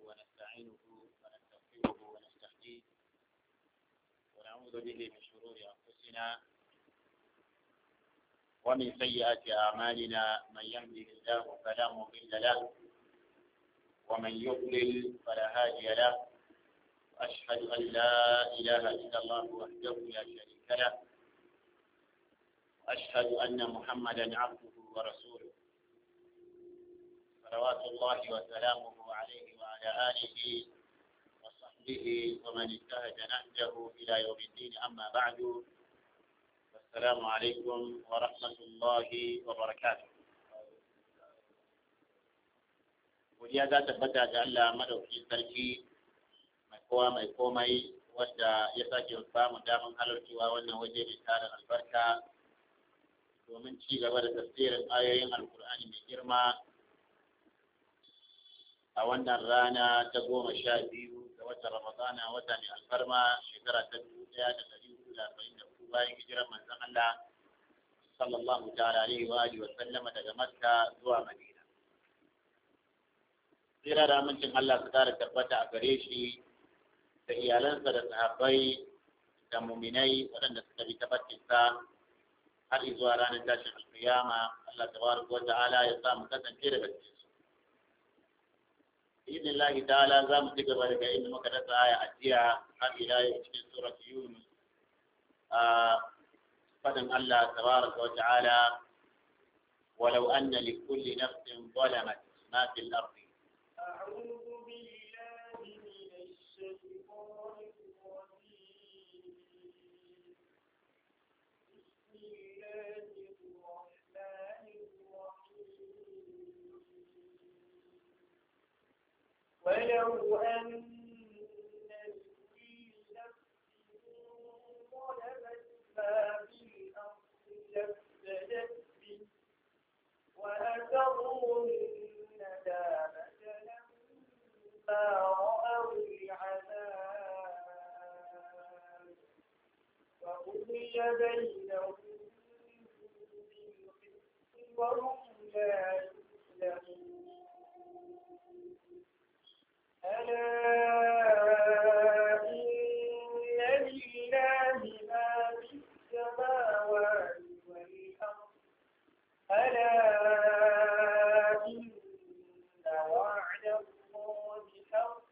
ونستعينه ونستغفره ونستهديه ونعوذ به من شرور أنفسنا ومن سيئات أعمالنا من يهده الله فلا مضل له ومن يضلل فلا هادي له وأشهد أن لا إله إلا الله وحده لا شريك له وأشهد أن محمدا عبده ورسوله صلوات الله وسلامه عليه وعلى آله وصحبه ومن انتهج نهجه إلى يوم الدين أما بعد السلام عليكم ورحمة الله وبركاته godiya za ta tabbata ga Allah madaukakin sarki mai kowa mai komai wadda ya sake ba mu daman halarcewa wannan waje mai tarin albarka domin ci gaba da tafsirin ayoyin alkur'ani mai girma a wannan rana ta goma sha biyu ga watan ramadana wata mai alfarma shekara ta dubu ɗaya da ɗari hudu da arba'in da hudu bayan hijirar manzon Allah sallallahu ta'ala alaihi wa alihi wa sallama daga Makka zuwa Madina tsira da amincin Allah su kara tabbata a gare shi da iyalansa da sahabbai da muminai waɗanda suka bi tabbatinsa har zuwa ranar tashin alkiyama Allah tabaraka wa ta'ala ya sa mu kasance daga cikin su بإذن الله تعالى زام تقبل كأن مكتب آية أتيها إلى في سورة يونس فدم الله تبارك وتعالى ولو أن لكل نفس ظلمت ما في الأرض أعوذ بالله من الشيطان الرجيم بسم الله الرحمن الرحيم ولو أن لكل نفس ظلمت ما في الأرض لافتدت به وأسروا الندامة لما رأوا العذاب وقضي بينهم بالقسط وهم لا يظلمون ألا إن لله ما في السماوات والأرض ألا إن وعد الله حق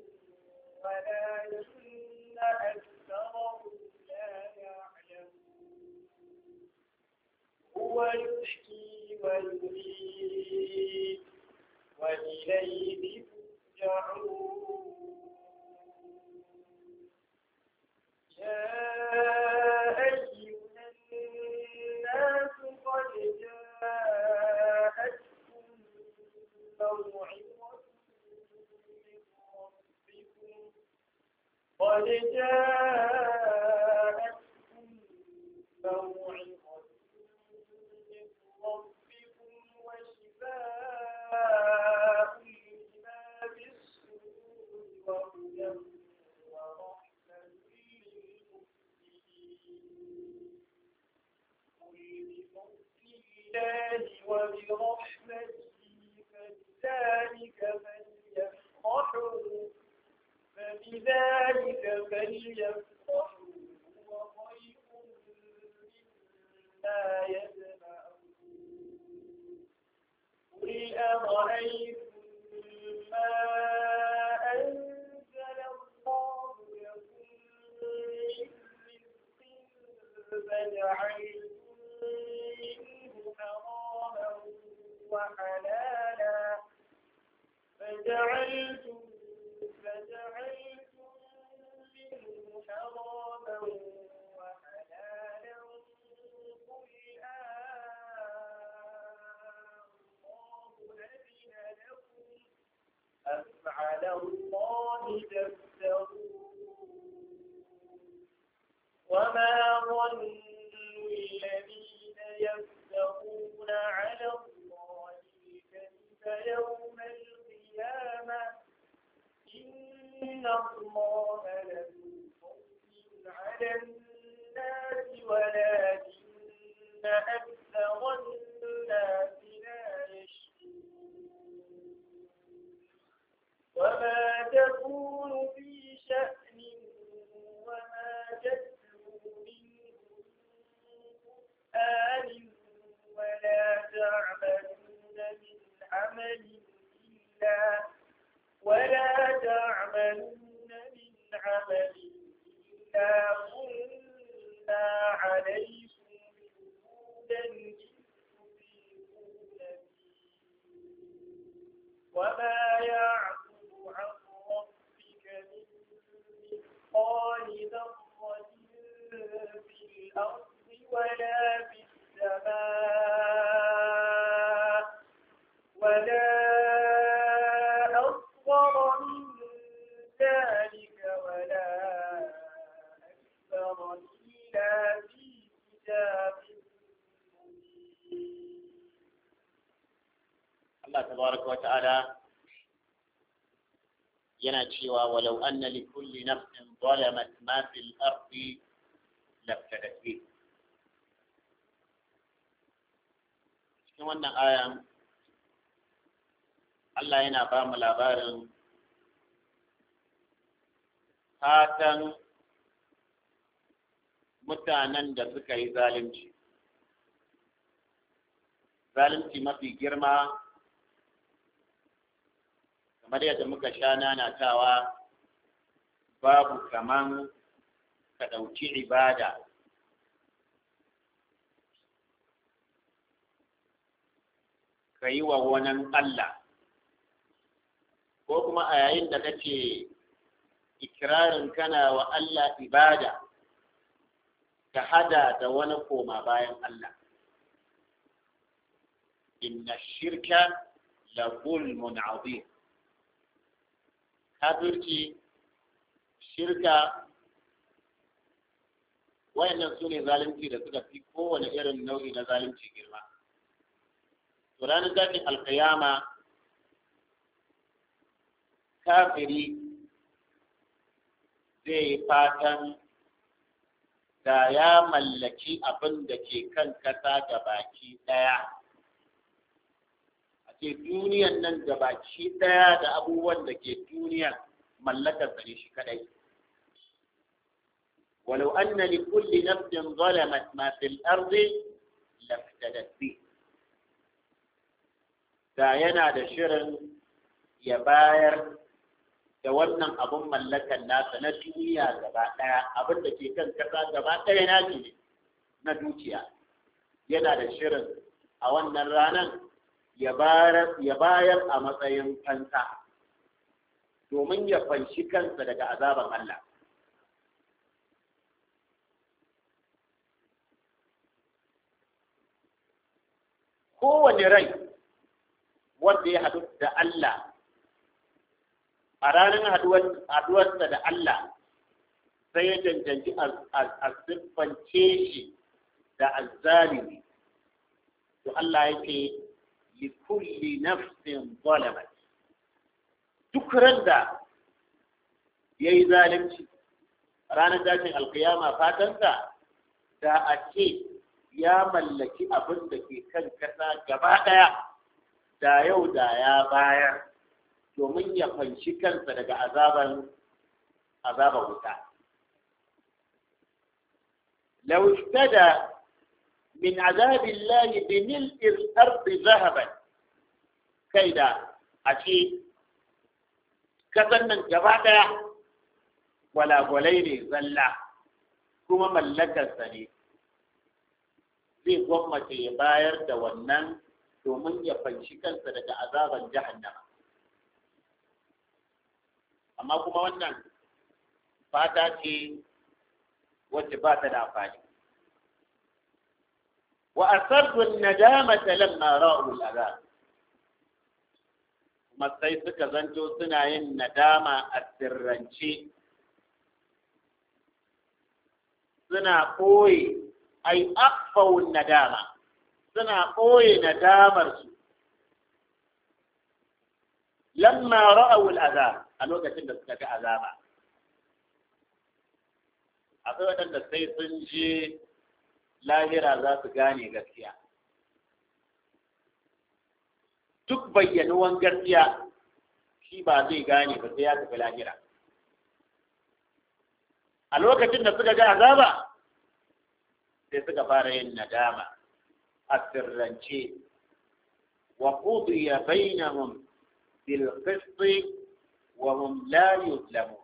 ولكن أكثرهم لا يعلمون هو يحيي ويميت وإليه ترجعون يا أيها الناس قد جاءتكم موعظة من ربكم قد جاءتكم موعظة من ربكم وشفاء لما في الصدور وهدى ورحمة للمؤمنين قل بفضل الله وبرحمته فبذلك فليفرحوا فبذلك فليفرحوا هو خير مما يجمعون قل أرأيتم ما أنزل الله لكم من رزق فجعلتم منه حراما وحلالا فجعلتم فجعلتم منه حراما وحلالا قل الله أذن لكم أم على الله تفترون وما ظن الذين يفترون على الله الكذب يوم القيامة إن الله لذو فضل على الناس ولكن أكثر الناس لا يشكرون وما Allah tabaraka wa ta'ala yana cewa walau anna li kulli nafsin zalamat ma fil ardi laftadat bi cikin wannan aya Allah yana ba mu labarin fatan mutanen da suka yi zalunci zalunci mafi girma kamar yadda muka sha nanatawa babu kaman ka ɗauki ibada ka yi wa wani Allah ko kuma a yayin da kake ikirarin kana wa Allah ibada ka hada da wani koma bayan Allah inna shirka la zulmun azim kafirci shirka wayannan su ne zalunci da suka fi kowane irin nau'i na zalunci girma to ranar zafin alkiyama kafiri zai yi fatan da ya mallaki abin da ke kan kasa ga baki ɗaya a ce duniyan nan ga baki ɗaya da abubuwan da ke duniya mallakar ne shi kadai ولو أن لكل نفس ظلمت ما في الأرض لافتدت به da yana da shirin ya bayar da wannan abun mallakan nasa na duniya gaba ɗaya abin da ke kan kasa gaba ɗaya na ne na dukiya yana da shirin a wannan ranar ya bayar a matsayin fansa domin ya fanshi kansa daga azaban Allah kowane rai wanda ya haɗu da Allah a ranar haɗuwarsa da Allah sai ya cancanci a siffance shi da azzalimi to Allah yake li kulli nafsin zalamat duk ran da ya yi zalunci ranar tashin alkiyama fatansa da a ce ya mallaki abin da ke kan kasa gaba ɗaya da yau da ya bayar domin ya fanshi kansa daga azaban azaban wuta. لو اشتدى من عذاب الله بملء الأرض ذهبا كيدا أشي كذا جبادا ولا ولين زلا كما ملك السنين zai gwammace ya bayar da wannan domin ya fanshi kansa daga azaban jahannama amma kuma wannan fata ce wacce ba ta da amfani wa asarru nadamata lamma ra'u al'azab kuma sai suka zanto suna yin nadama a sirrance suna ɓoye ai akfawun nadama suna ɓoye nadamarsu lamma ra'awu al'azab a lokacin da suka ga azaba akwai waɗanda sai sun je lahira za su gane gaskiya duk bayyanuwan gaskiya shi ba zai gane ba sai ya tafi lahira a lokacin da suka ga azaba sai suka fara yin nadama a sirrance wa qudiya bainahum bil qist wa hum la yuzlamun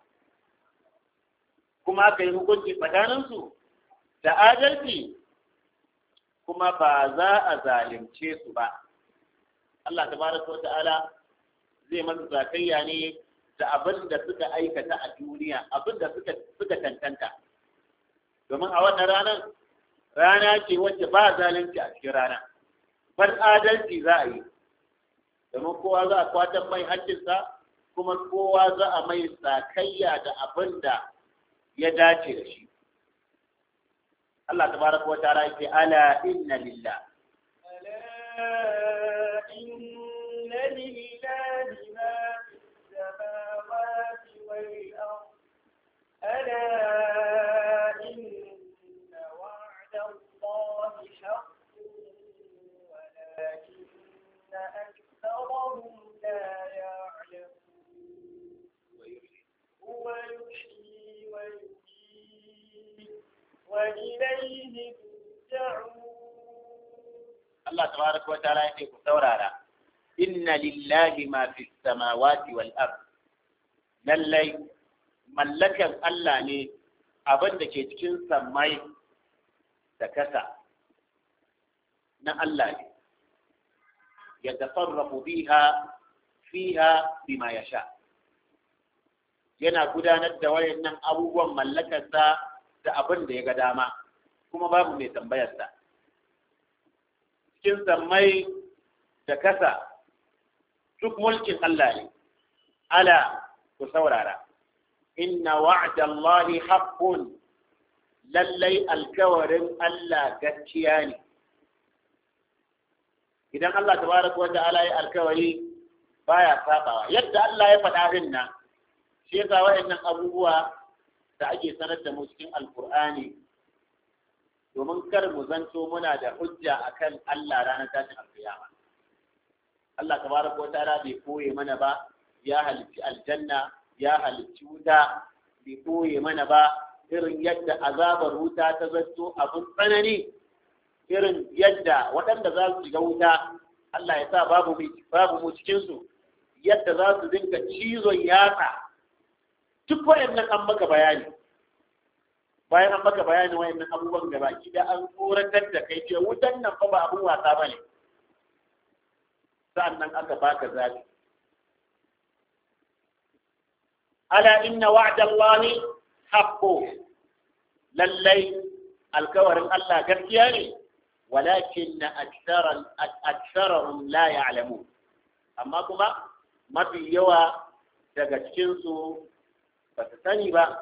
kuma aka yi hukunci tsakaninsu da adalci kuma ba za a zalimce su ba Allah tabaraka wa ta'ala zai masa zakayya ne da abin da suka aikata a duniya abin da suka suka tantanta domin a wannan ranar rana ce wacce ba zalunci a cikin rana bar adalci za a yi domin kowa za a kwatan mai hancinsa kuma kowa za a mai sakayya da abin da ya dace da shi Allah tabaraka wa ta'ala yake ala inna lillah ألا إن أكثرهم لا يعلمون هو يحيي ويميت وإليه ترجعون Allah tabaraka wa ta'ala yake ku saurara inna lillahi ma fi samawati wal ard lallai mallakan Allah ne abin da ke cikin sammai da kasa na Allah ne ya tasarrafu biha fiha bima yasha yana gudanar da wayannan abubuwan mallakarsa da abin da ya ga dama kuma babu mai tambayarsa cikin sammai da kasa duk mulkin Allah ne ala ku saurara inna wa'da Allahi haqqun lallai alkawarin Allah gaskiya ne idan Allah tabaraka wa ta'ala ya alkawari baya sabawa yadda Allah ya faɗa din nan shi yasa waɗannan abubuwa da ake sanar da mu cikin alkur'ani domin kar mu zanto muna da hujja akan Allah ranar tashin alkiyama Allah tabaraka wa ta'ala bai koye mana ba ya halicci aljanna ya halicci wuta bai koye mana ba irin yadda azabar wuta ta zanto abin tsanani irin yadda waɗanda za su shiga wuta Allah ya sa babu babu mu cikin su yadda za su dinga cizon yatsa duk waɗannan an maka bayani bayan an maka bayani wayannan abubuwan gaba ki da an tsoratar da kai ce wutan nan fa ba abun wasa bane sa'annan aka baka zabi ala inna wa'da Allahi haqqu lallai alkawarin Allah gaskiya ne walakin aktharan aktharuhum la ya'lamun amma kuma mafi yawa daga cikin su ba su sani ba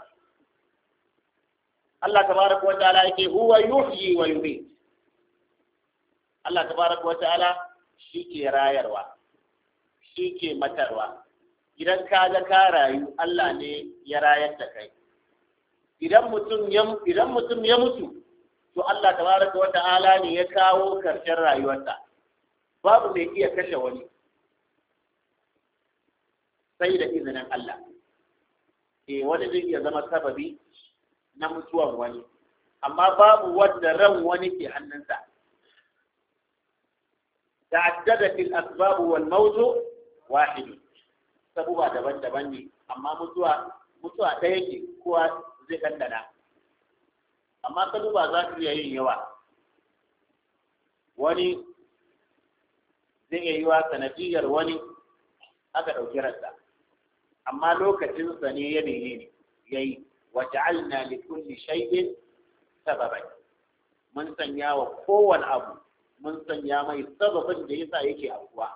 Allah tabaraka wa ta'ala yake huwa yuhyi wa yumiit Allah tabaraka wa ta'ala shi ke rayarwa shi ke matarwa idan ka ga ka rayu Allah ne ya rayar da kai idan mutum ya idan mutum ya mutu to Allah tabaraka wa ta'ala ne ya kawo karshen rayuwarsa babu mai iya kashe wani sai da izinin Allah eh wani zai iya zama sababi na mutuwar wani amma babu wanda ran wani ke hannunsa ta'addadat al-asbab wal mawt wahid sabuwa daban-daban ne amma mutuwa mutuwa ɗaya ce kowa zai dandana amma sabuwa za su iya yin yawa wani zai iya yiwa sanadiyar wani aka ɗauki ransa amma lokacinsa ne ya ne ya yi وجعلنا لكل شيء سببا mun sanya wa kowane abu mun sanya mai sababin da yasa yake abuwa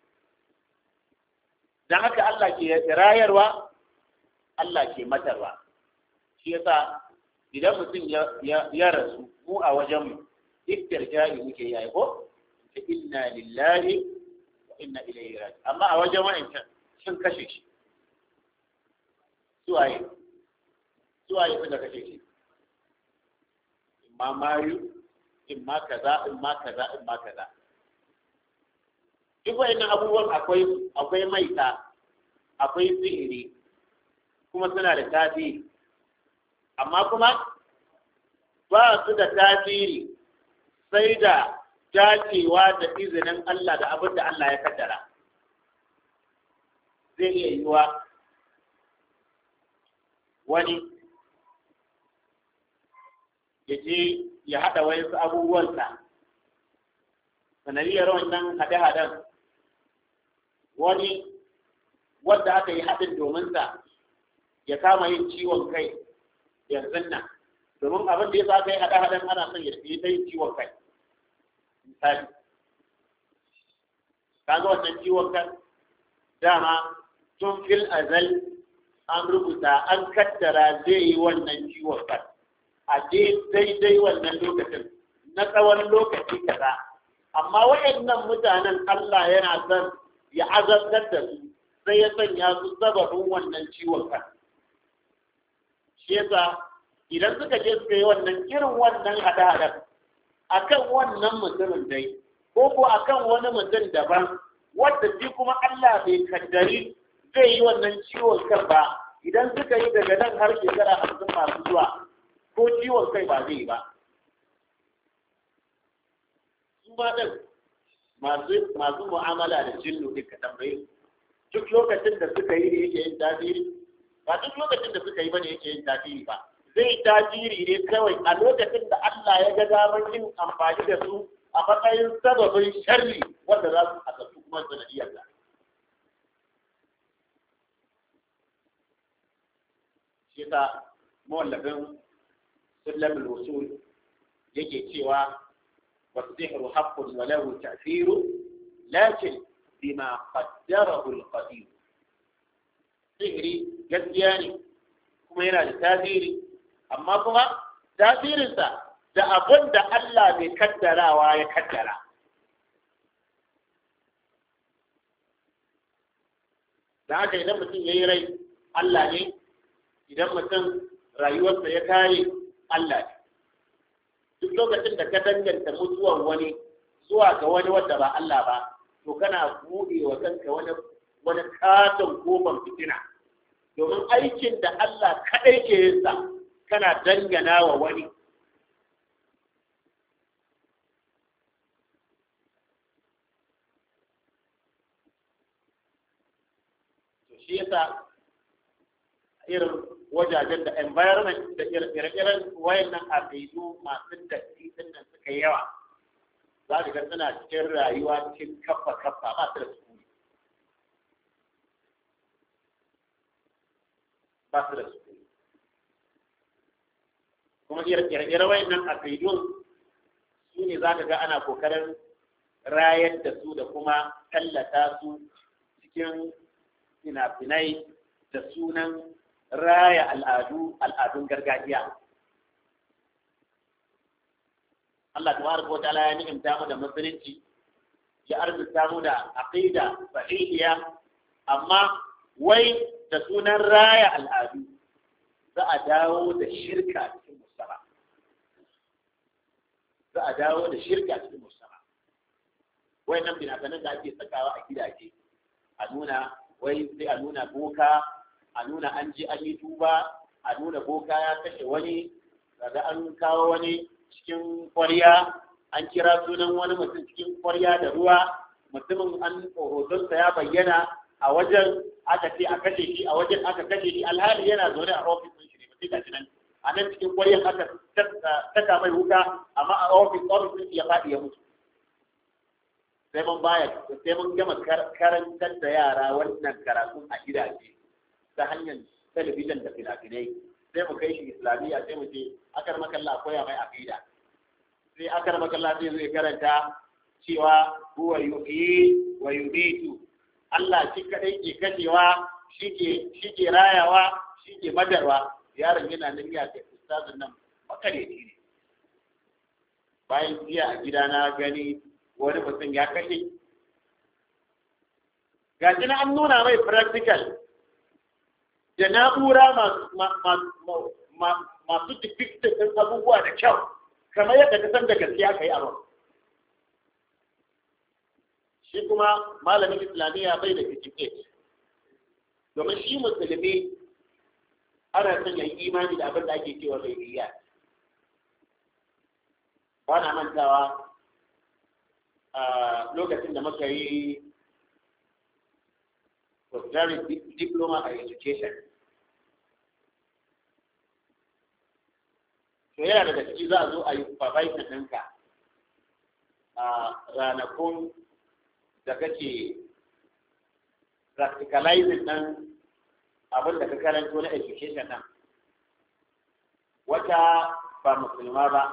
dan haka Allah ke rayarwa Allah ke matarwa shi yasa idan mutum ya rasu mu a wajen mu istirja'i muke yayi ko inna lillahi wa inna ilaihi raji amma a wajen wa'ancan sun kashe shi suwaye zuwa yi da kake shi in ma mayu in ma kaza in ma kaza in ma kaza duk wayannan abubuwan akwai akwai maita akwai sihiri kuma suna da tasiri amma kuma ba su da tasiri sai da dacewa da izinin Allah da abin da Allah ya kaddara zai iya yiwa wani ya je ya haɗa wayansu abubuwansa sanadiyar wannan haɗe-haɗen wani wadda aka yi haɗin domin sa ya kama yin ciwon kai yanzu nan domin abin da ya sa aka yi haɗe-haɗen ana son ya yi ta yin ciwon kai misali kaga wannan ciwon kan dama tun fil azal an rubuta an kaddara zai yi wannan ciwon kan a daidai wannan lokacin na tsawon lokaci kaza amma waɗannan mutanen Allah yana son ya azabtar da su sai ya sanya su sababin wannan ciwon kan shi yasa idan suka je suka yi wannan irin wannan hada-hadar akan wannan mutumin dai ko ko akan wani mutum daban wanda shi kuma Allah bai kaddari zai yi wannan ciwon kan ba idan suka yi daga nan har shekara hamsin masu zuwa ko ciwon kai ba zai yi ba su ma ɗin masu masu mu'amala da jinnu ɗin ka tambaye duk lokacin da suka yi ne yake yin tasiri ba duk lokacin da suka yi ba ne yake yin tasiri ba zai tasiri ne kawai a lokacin da Allah ya ga damar yin amfani da su a matsayin sababin sharri wanda za su asatu kuma sanadiyar da. Shi ta mawallafin Sullam al-Usul yake cewa والسحر حق وله تأثير لكن بما قدره القدير sihiri gaskiya ne kuma yana da tasiri amma kuma tasirinsa da abin da Allah mai kaddarawa ya kaddara da haka idan mutum ya yi rai Allah ne idan mutum rayuwarsa ya kare Allah ne duk lokacin da ka danganta mutuwar wani zuwa ga wani wanda ba Allah ba to kana buɗe wa kanka wani wani katon kofar fitina domin aikin da Allah kaɗai ke yin sa kana dangana wa wani to shi yasa irin wajajen da environment da ire-iren wayannan abidu masu datti din nan suka yawa za ka ga suna cikin rayuwa cikin kafa kafa ba su da sukuni ba su da sukuni kuma ire-iren wayannan abidun su ne za ka ga ana kokarin rayar da su da kuma tallata su cikin fina-finai da sunan raya al'adu al'adun gargajiya Allah tabaraka wa ta'ala ya ni'imta mu da musulunci ya arzuta mu da aqida sahihiya amma wai da sunan raya al'adu za a dawo da shirka cikin mustama za a dawo da shirka cikin mustama wayannan binafanan da ake sakawa a gidaje a nuna wai sai a nuna boka a nuna an ji an yi tuba a nuna boka ya kashe wani daga an kawo wani cikin kwarya an kira sunan wani mutum cikin kwarya da ruwa mutumin an hotonsa ya bayyana a wajen aka ce a kashe shi a wajen aka kashe shi alhali yana zaune a ofis ɗin shi ne mutum gashi nan a nan cikin kwaryan aka saka mai wuka amma a ofis ofis ɗin ya faɗi ya mutu sai mun baya sai mun gama karantar da yara wannan karatun a gidaje ta hanyar talabijin da fina-finai sai mu kai shi islamiyya sai mu ce akar makalla koya mai aqida sai akar makalla sai zai karanta cewa huwa yuhyi wa yumitu Allah shi kadai ke kashewa shi ke shi ke rayawa shi ke madarwa yaron yana nan ya ga ustazin nan makareci ne bayan jiya a gida na gani wani mutum ya kashe ga shi na an nuna mai practical da na'ura masu depicted ɗin abubuwa da kyau kamar yadda ka san da gaskiya ka yi abin shi kuma malamin islamiyya bai da certificate domin shi musulmi ana son ya yi imani da abin da ake cewa bai iya ba na mantawa a lokacin da muka yi postgraduate diploma a education to yana daga ciki za a zo a yi supervisor ɗinka a ranakun da kake practicalizing ɗin abin da ka karanto na education nan wata ba musulma ba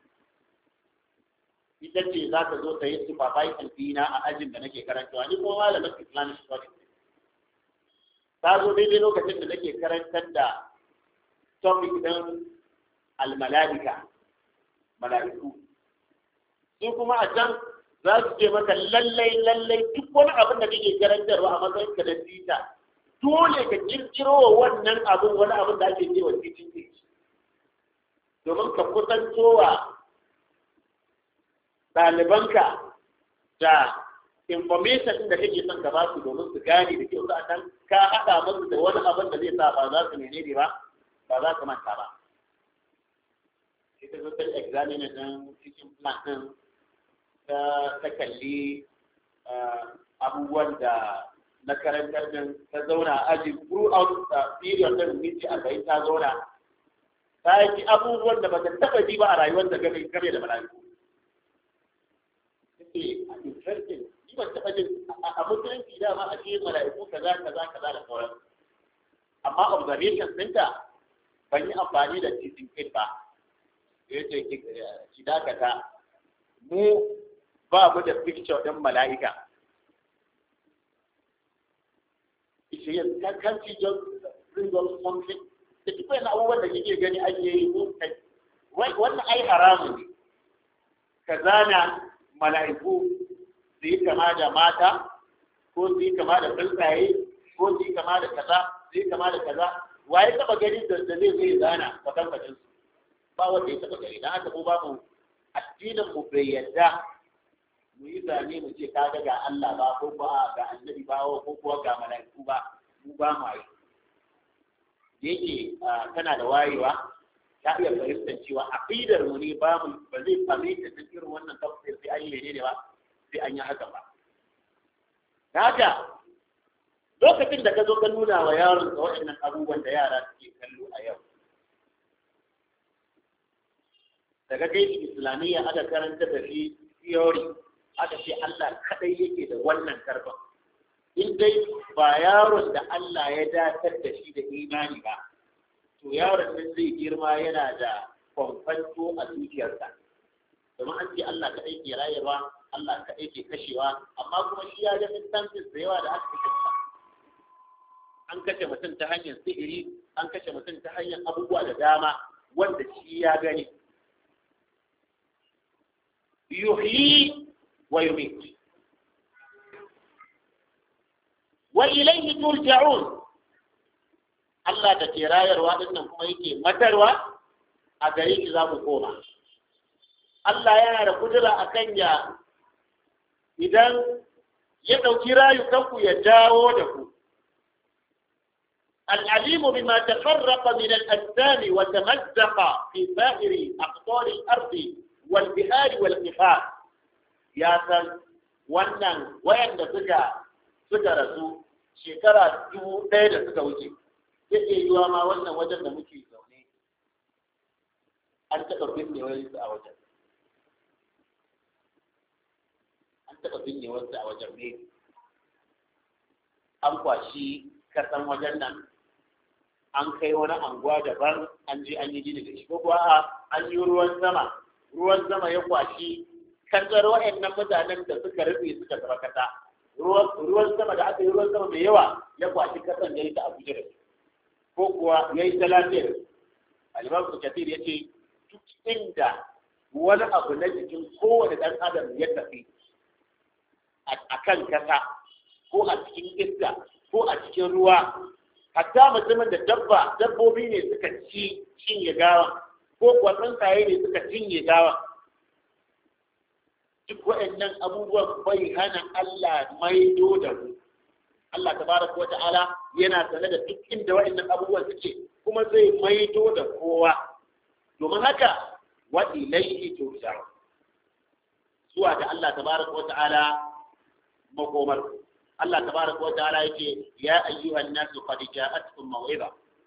ita ce za ta zo ta yi supervising dina a ajin da nake karantawa ni kuma malamin islamic studies ta zo daidai lokacin da nake karantar da topic ɗin almala'ika mala'iku su kuma a can za su ce maka lallai lallai duk wani abin da kake karantarwa a matsayin ka da tita dole ka kirkiro wa wannan abin wani abin da ake cewa titin age domin ka kusantowa ɗalibanka da information din da kake son ka ba su domin su gane da kyau sa'an ka haɗa musu da wani abin da zai sa ba za su menene ba ba za su manta ba ita zo ta examiner din cikin plan din ta ta kalli abubuwan da na karantar din ta zauna aji throughout the period din minti arba'in ta zauna ta yi abubuwan da ba ta taɓa ji ba a rayuwar da game game da mala'iku take a interesting ni ban taɓa jin a musulunci dama a cikin mala'iku kaza kaza kaza da sauran amma observation ɗinta ban yi amfani da teaching aid ba ya ce ki dakata mu ba mu da picture ɗin mala'ika ishe yin kankanci just bring us something da duk wani abubuwan da kike gani ake yi ko kai wannan ai haramun ne ka zana mala'iku su yi kama da mata ko su yi kama da tsuntsaye ko su yi kama da kaza su yi kama da kaza waye taba gani da zai zai zana kwatankwacin su ba wanda ya taba gani dan haka ko ba mu addinin mu bai yadda mu yi zane mu ce kaga ga Allah ba ko ba ga annabi ba ko kuwa ga mala'iku ba mu ba mu yi yake tana da wayewa ta iya fahimtar cewa aqidar mu ne ba mu ba zai fahimta ta irin wannan tafsir sai an yi menene ba sai an yi haka ba haka lokacin da ka zo ka nuna wa yaron ka waɗannan abubuwan da yara suke kallo a yau daga kai shi islamiyya aka karanta da shi theory aka ce Allah kadai yake da wannan karban in dai ba yaron da Allah ya datar da shi da imani ba to yaron nan zai girma yana da kwamfanto a zuciyarsa domin an ce Allah kaɗai ke rayarwa Allah kaɗai ke kashewa amma kuma shi ya ga instances da yawa da aka kashe an kashe mutum ta hanyar sihiri an kashe mutum ta hanyar abubuwa da dama wanda shi ya gani yuhyi wa yumit wa ilayhi turja'un Allah da ke rayarwa dinnan kuma yake matarwa a gare shi za mu koma Allah yana da kudura a kan ya idan ya ɗauki rayukanku ya dawo da ku العليم بما تفرق من الأجسام وتمزق في سائر أقطار الأرض والبحار والقفار يا سن wannan wayanda suka suka rasu shekara dubu ɗaya da suka wuce zai iya yiwa ma wannan wajen da muke zaune an taɓa binne wani a wajen an taɓa binne wasu a wajen ne an kwashi kasan wajen nan an kai wani anguwa daban an je an yi gini da shi ko kuwa an yi ruwan sama ruwan sama ya kwashi kasar wa'annan mutanen da suka rufe suka zama kasa ruwan sama da aka yi ruwan sama mai yawa ya kwashi kasan ya yi ta abuja da su ko kuwa ya yi ta lafiyar alimam su kafir ya ce duk inda wani abu na jikin kowane ɗan adam ya tafi a kan kasa ko a cikin iska ko a cikin ruwa hatta mutumin da dabba dabbobi ne suka ci cinye gawa ko kuwa tsuntsaye ne suka cinye gawa duk waɗannan abubuwan bai hana Allah maido da mu Allah tabaraka wa ta'ala yana sane da duk inda waɗannan abubuwan suke kuma zai maido da kowa domin haka wa ilaihi turja'un zuwa da Allah tabaraka wa ta'ala makomar Allah tabaraka wa ta'ala yake ya ayyuhan nasu qad ja'atkum maw'iza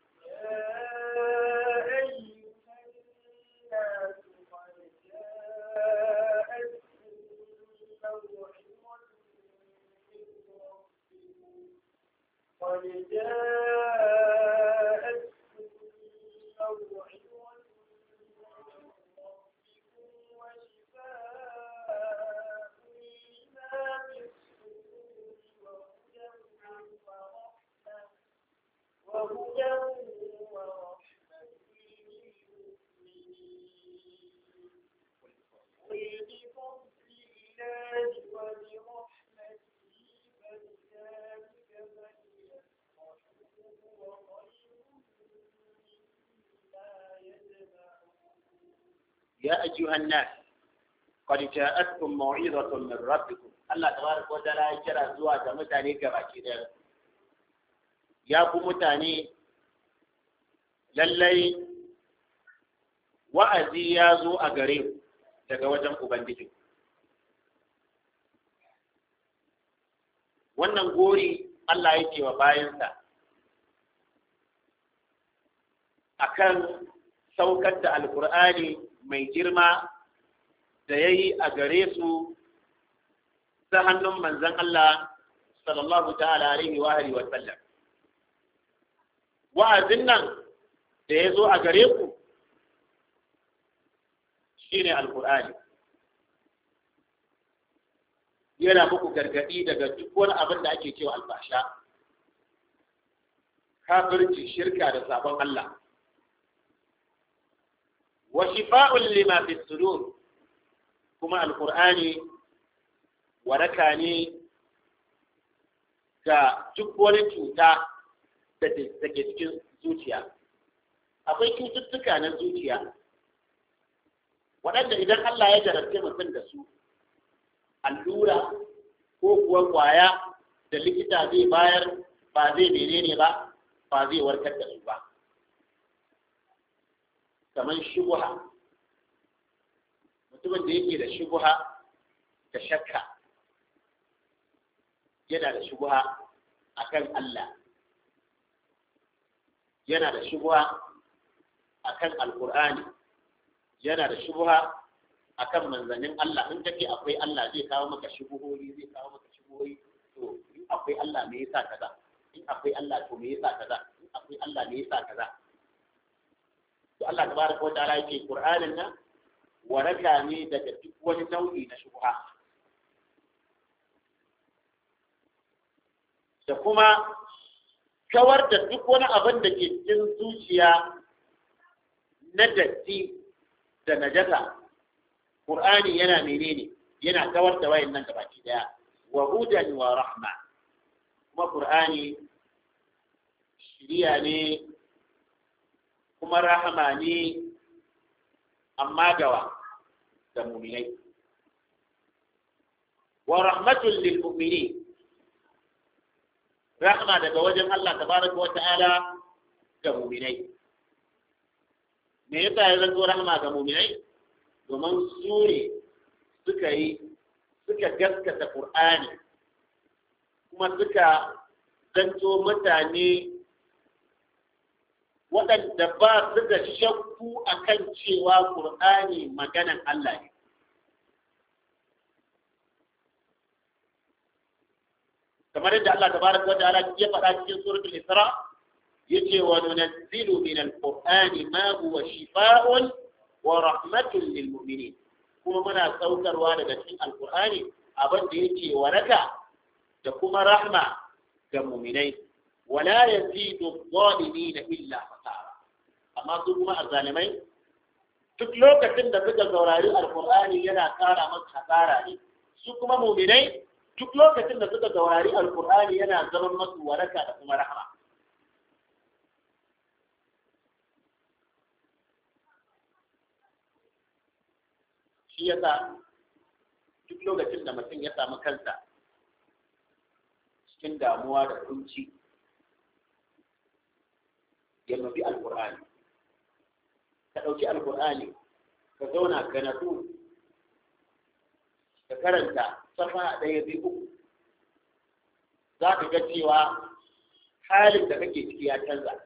قد جاءتكم موعظة من ربكم وشفاء لما في الصدور وهدى ورحمة للمؤمنين قل بفضل الله وبرحمته فبذلك فليفرحوا هو خير مما يجمعون يا أيها الناس قد جاءتكم موعظة من ربكم Allah tabaraka wa ta'ala ya kira zuwa ga mutane gabaki ɗaya ya ku mutane lallai wa'azi ya zo a gare ku daga wajen Ubangiji. Wannan gori Allah yake wa bayansa akan saukar da Alƙur'ani mai girma da ya yi a gare su ta hannun manzan Allah sallallahu ta'ala alaihi wa alihi wa sallam. Wa'azin nan da ya zo a gare ku shi ne alkur'ani yana muku gargaɗi daga duk wani abin da ake cewa albasha kafirci shirka da sabon Allah wa shifa'un lima fi sudur kuma alkur'ani waraka ne ga duk wani cuta da ke cikin zuciya akwai cututtuka na zuciya waɗanda idan Allah ya jarabce mutum da su allura ko kuwa kwaya da likita zai bayar ba zai menene ba ba zai warkar da su ba kamar shubuha mutumin da yake da shubuha da shakka yana da shubuha akan Allah yana da shubuha akan alkur'ani yana da shubuha akan manzannin Allah in kace akwai Allah zai kawo maka shubuhoyi zai kawo maka shubuhoyi to in akwai Allah me yasa kaza in akwai Allah to me yasa kaza in akwai Allah me yasa kaza to Allah tabaraka wa ta'ala yake Qur'anin nan waraka ne daga duk wani nau'i na shubha da kuma kawar da duk wani abin da ke cikin zuciya na datti da najasa Qur'ani yana menene yana kawar da wayan nan gabaki daya wa hudan wa rahma kuma Qur'ani shiriya ne kuma rahama ne amma gawa da mu'minai wa rahmatul lil mu'minin rahma daga wajen Allah tabaraka wa ta'ala ga mu'minai me yasa ya zanto rahma ga mu'minai domin su ne suka yi suka gaskata Qur'ani kuma suka zanto mutane waɗanda ba su da shakku akan cewa Qur'ani maganan Allah ne kamar yadda Allah tabaraka wa ta'ala ya faɗa cikin suratul Isra yace wa nunazzilu min al-Qur'ani ma huwa shifaa'un wa rahmatun lil mu'minin kuma muna saukarwa daga cikin alqur'ani abin da yake waraka da kuma rahma ga mu'minai wala yazidu adh-dhalimin illa khasara amma su kuma azzalimai duk lokacin da suka saurari alqur'ani yana kara masa hasara ne su kuma mu'minai duk lokacin da suka saurari alqur'ani yana zaman masu waraka da kuma rahma shi yasa duk lokacin da mutum ya samu kansa cikin damuwa da kunci ya nufi alkur'ani ka ɗauki alkur'ani ka zauna ka natsu ka karanta safa ɗaya biyu uku za ka ga cewa halin da kake ciki ya canza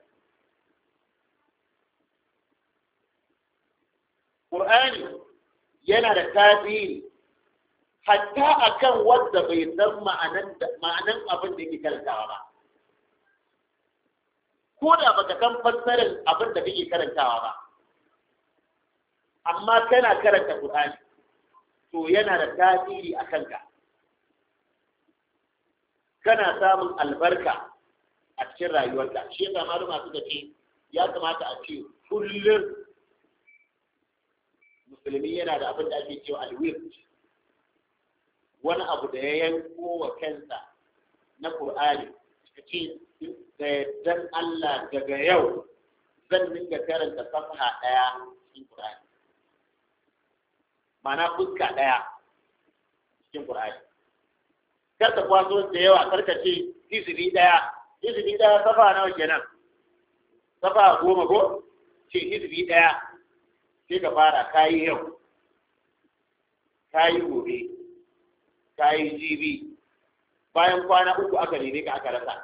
Ƙur'ani yana da tasiri hatta akan wanda bai san ma'anan abin da yake karantawa ba ko da baka san fassarar abin da kake karantawa ba amma kana karanta Qur'ani to yana da tasiri a kanka kana samun albarka a cikin rayuwarka shi yasa maluma suka ce ya kamata a ce kullum musulmi yana da abin da ake cewa alwir wani abu da ya yanko wa kansa na Qur'ani ka ce da yardan Allah daga yau zan dinga karanta safha ɗaya cikin Qur'ani mana fuska ɗaya cikin Qur'ani kar ka kwaso da yawa kar ka ce hizbi daya hizbi daya safa nawa kenan safa goma ko ce hizbi daya sai ka fara kayi yau kayi gobe kayi jibi bayan kwana uku aka neme ka aka rasa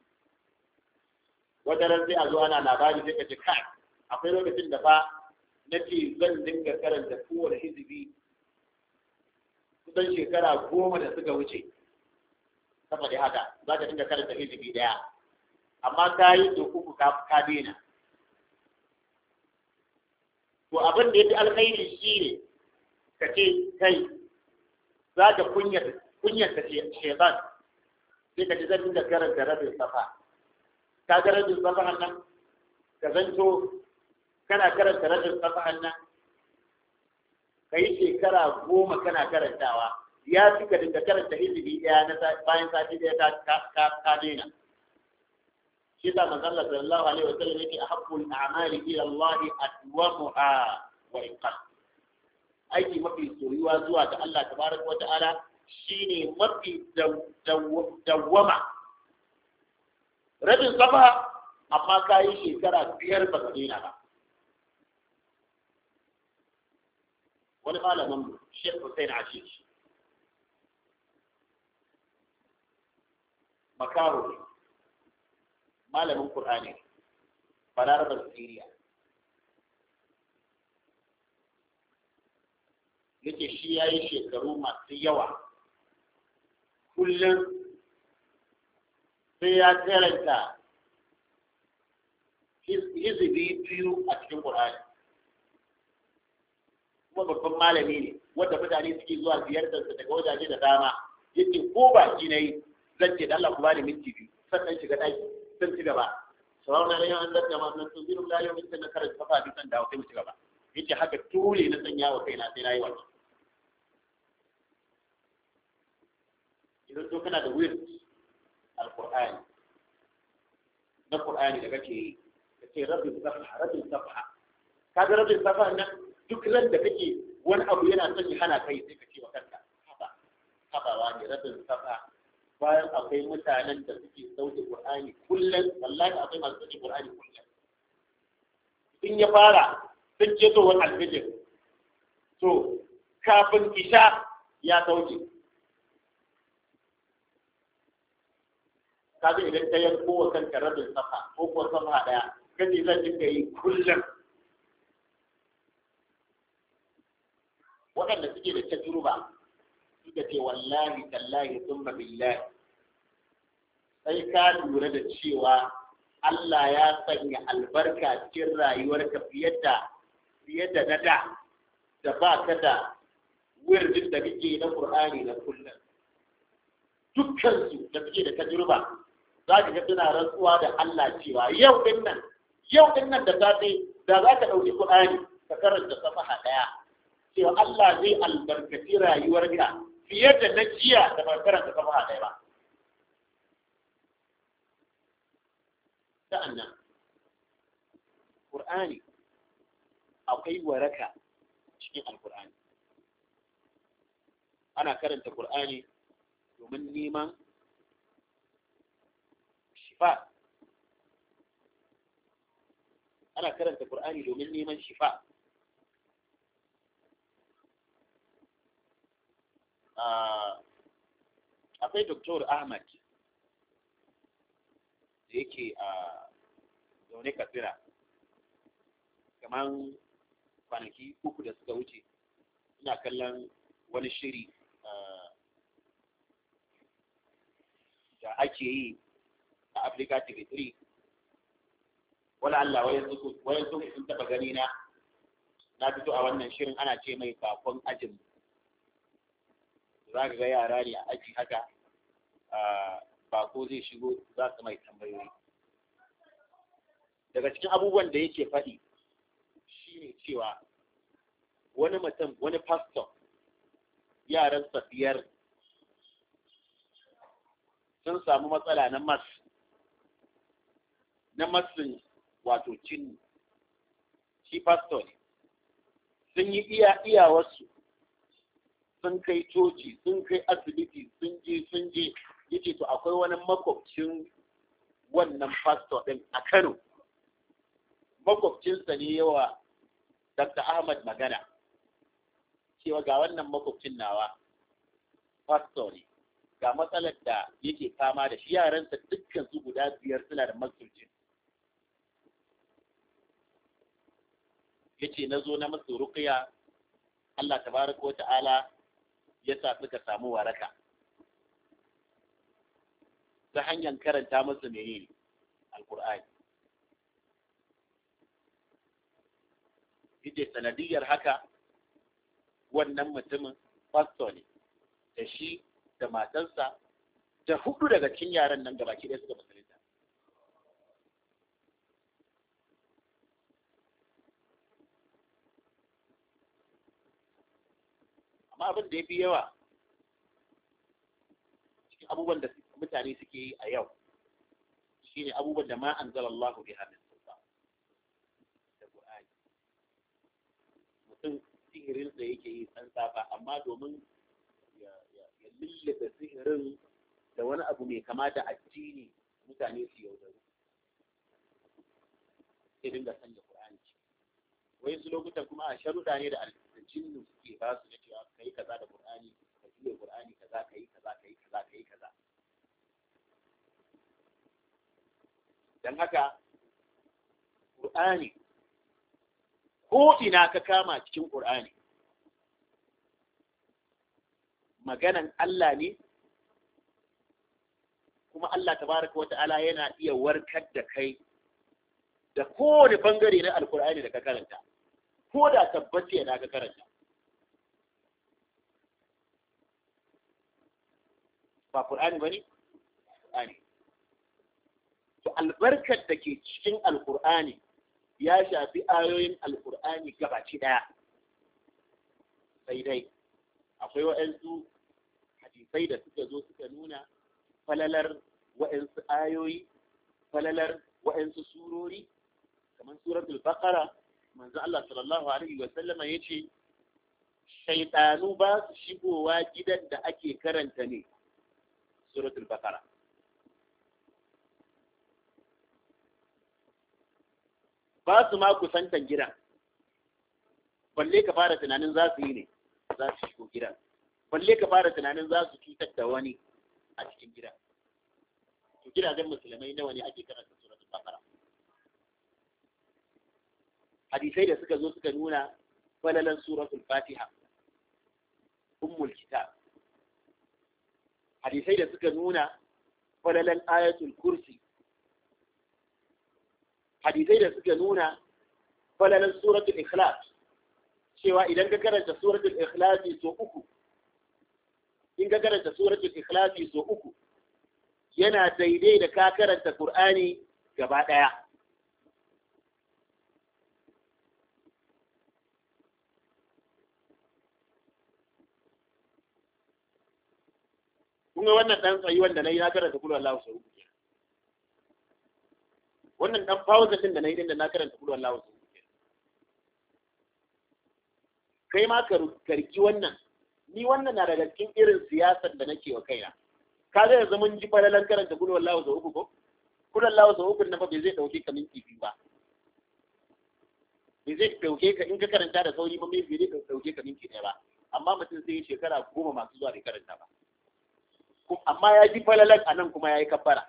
wata ran sai a zo ana labari sai ka ce kai akwai lokacin da fa na ce zan dinga karanta kowane hizbi kusan shekara goma da suka wuce sama da haka za ka dinga karanta hizbi daya amma ka yi da uku ka ka daina to abin da ya fi alkhairi shi ne ka ce kai za ka kunyata kunyata shaitan sai ka ji zan dinga karanta rabin safa ka ga rabin safa nan ka zanto kana karanta rabin safa nan ka yi shekara goma kana karantawa ya fi ka dinga karanta hizbi ɗaya na bayan sati ɗaya ka daina shi ta manzon Allah sallallahu alaihi wa sallam yake ahabbul a'mali ila Allah adwamuha wa iqam aiki mafi soyuwa zuwa ga Allah tabaraka wa ta'ala shine mafi dawwama rabin safa amma ka yi shekara biyar ba ka daina ba wani malamin Sheikh Hussein Ashish makaho ne malamin Qur'ani balarabar Siriya yake shi ya yi shekaru masu yawa kullum sai ya karanta hizibi biyu a cikin Qur'ani kuma babban malami ne wanda mutane suke zuwa ziyartarsa daga wajaje da dama yake ko baki na yi zan ce da Allah ku bani minti biyu sannan shiga ɗaki zan ci gaba sauran na yan an zarta ma nan sun zirin layo min na karanta kafa bi san dawo sai mu ci gaba yace haka dole na sanya wa kaina sai na yi wannan idan to kana da wird alqur'ani na qur'ani da kake yi kace rabbi safha rabbi safha kaga rabbi safha nan duk ran da kake wani abu yana son ya hana kai sai ka ce wa kanka haba haba wani rabin safha bayan akwai mutanen da suke sauke Qur'ani kullum wallahi akwai masu sauke Qur'ani kullum in ya fara sun ce to wani alfijir to kafin isha ya sauke kaga idan ka yanko wa kanka rabin safa ko kuwa safa daya kace zan dinga yi kullum waɗanda suke da tajruba suka ce wallahi tallahi thumma billahi sai ka lura da cewa Allah ya sanya albarka cikin rayuwarka fiye da fiye da na da da ba ka da wirdin da kake na Qur'ani na kullum dukkan su da suke da tajruba za ka ga suna rantsuwa da Allah cewa yau din nan yau din nan da safe da za ka ɗauki Qur'ani ka karanta safaha ɗaya cewa Allah zai albarkaci rayuwarka fiye da na jiya da ba karanta safaha ɗaya ba sa'an nan Qur'ani akwai waraka cikin Alƙur'ani ana karanta Qur'ani domin neman shifa ana karanta Qur'ani domin neman shifa akwai Dr. Ahmad da yake a zaune katsira kamar kwanaki uku da suka wuce ina kallon wani shiri da ake yi a Africa TV 3 wala Allah wayan su sun taba gani na na fito a wannan shirin ana ce mai bakon ajin za ka ga yara ne a aji haka bako zai shigo za su mai tambayoyi daga cikin abubuwan da yake faɗi shine cewa wani mutum wani pastor yaran biyar sun samu matsala na mas na masin wato cin shi pastor ne sun yi iya iyawarsu sun kai coci sun kai asibiti sun je sun je yace to akwai wani makwabcin wannan pastor din a Kano makwabcinsa ne yawa Dr. Ahmad magana cewa ga wannan makwabcin nawa pastor ne ga matsalar da yake fama da shi yaransa dukkan su guda biyar suna da masulcin yace na zo na masu ruqya Allah tabaraka wa ta'ala ya sa suka samu waraka ta hanyar karanta musu menene alqur'ani yace sanadiyar haka wannan mutumin pastor ne da shi da matarsa da hudu daga cikin yaran nan gabaki ɗaya suka musulunta amma abin da ya fi yawa cikin abubuwan da mutane suke yi a yau shine abubuwan da ma an zala Allah bi hannun sulta da Qur'ani mutum sihirin da yake yi san safa amma domin ya lullube sihirin da wani abu mai kama da addini mutane su yaudaru sai dinga sanya Qur'ani wai su lokutan kuma a sharuɗa ne da jinnu suke ba su da cewa kai kaza da Qur'ani ka juya Qur'ani kaza kai kaza kai kaza kai kaza dan haka Qur'ani ko ina ka kama cikin Qur'ani maganan Allah ne kuma Allah tabaraka wa ta'ala yana iya warkar da kai da kowane bangare na alkur'ani da ka karanta ko da tabbaci yana ka karanta ba Qur'ani bane Qur'ani to albarkar da ke cikin alkur'ani ya shafi ayoyin alkur'ani gabaci daya sai dai akwai waɗansu hadisai da suka zo suka nuna falalar waɗansu ayoyi falalar waɗansu surori kamar suratul baqara manzo Allah sallallahu alaihi wa sallama yace shaytanu ba su shigowa gidan da ake karanta ne suratul baqara ba su ma kusantan gidan balle ka fara tunanin za su yi ne za su shigo gidan balle ka fara tunanin za su cutar da wani a cikin gidan to gidajen musulmai nawa ne ake karanta suratul baqara hadisai da suka zo suka nuna falalan suratul fatiha ummul kitab hadisai da suka nuna falalan ayatul kursi hadisai da suka nuna falalan suratul ikhlas cewa idan ka karanta suratul ikhlas so uku in ka karanta suratul ikhlas so uku yana daidai da ka karanta qur'ani gaba daya kun ga wannan dan tsayi wanda nayi na karanta kullu Allahu sau uku wannan dan pause din da nayi din da na karanta kullu Allahu sau uku kai ma ka karki wannan ni wannan na daga cikin irin siyasar da nake wa kaina ka ga yanzu mun ji falalan karanta kullu Allahu sau uku ko kullu Allahu sau uku na fa bai zai dauke ka minti biyu ba bai zai dauke ka in ka karanta da sauri ba mai bai zai dauke ka minti ɗaya ba amma mutum sai shekara goma masu zuwa bai karanta ba amma ya ji falalan a nan kuma ya yi kabbara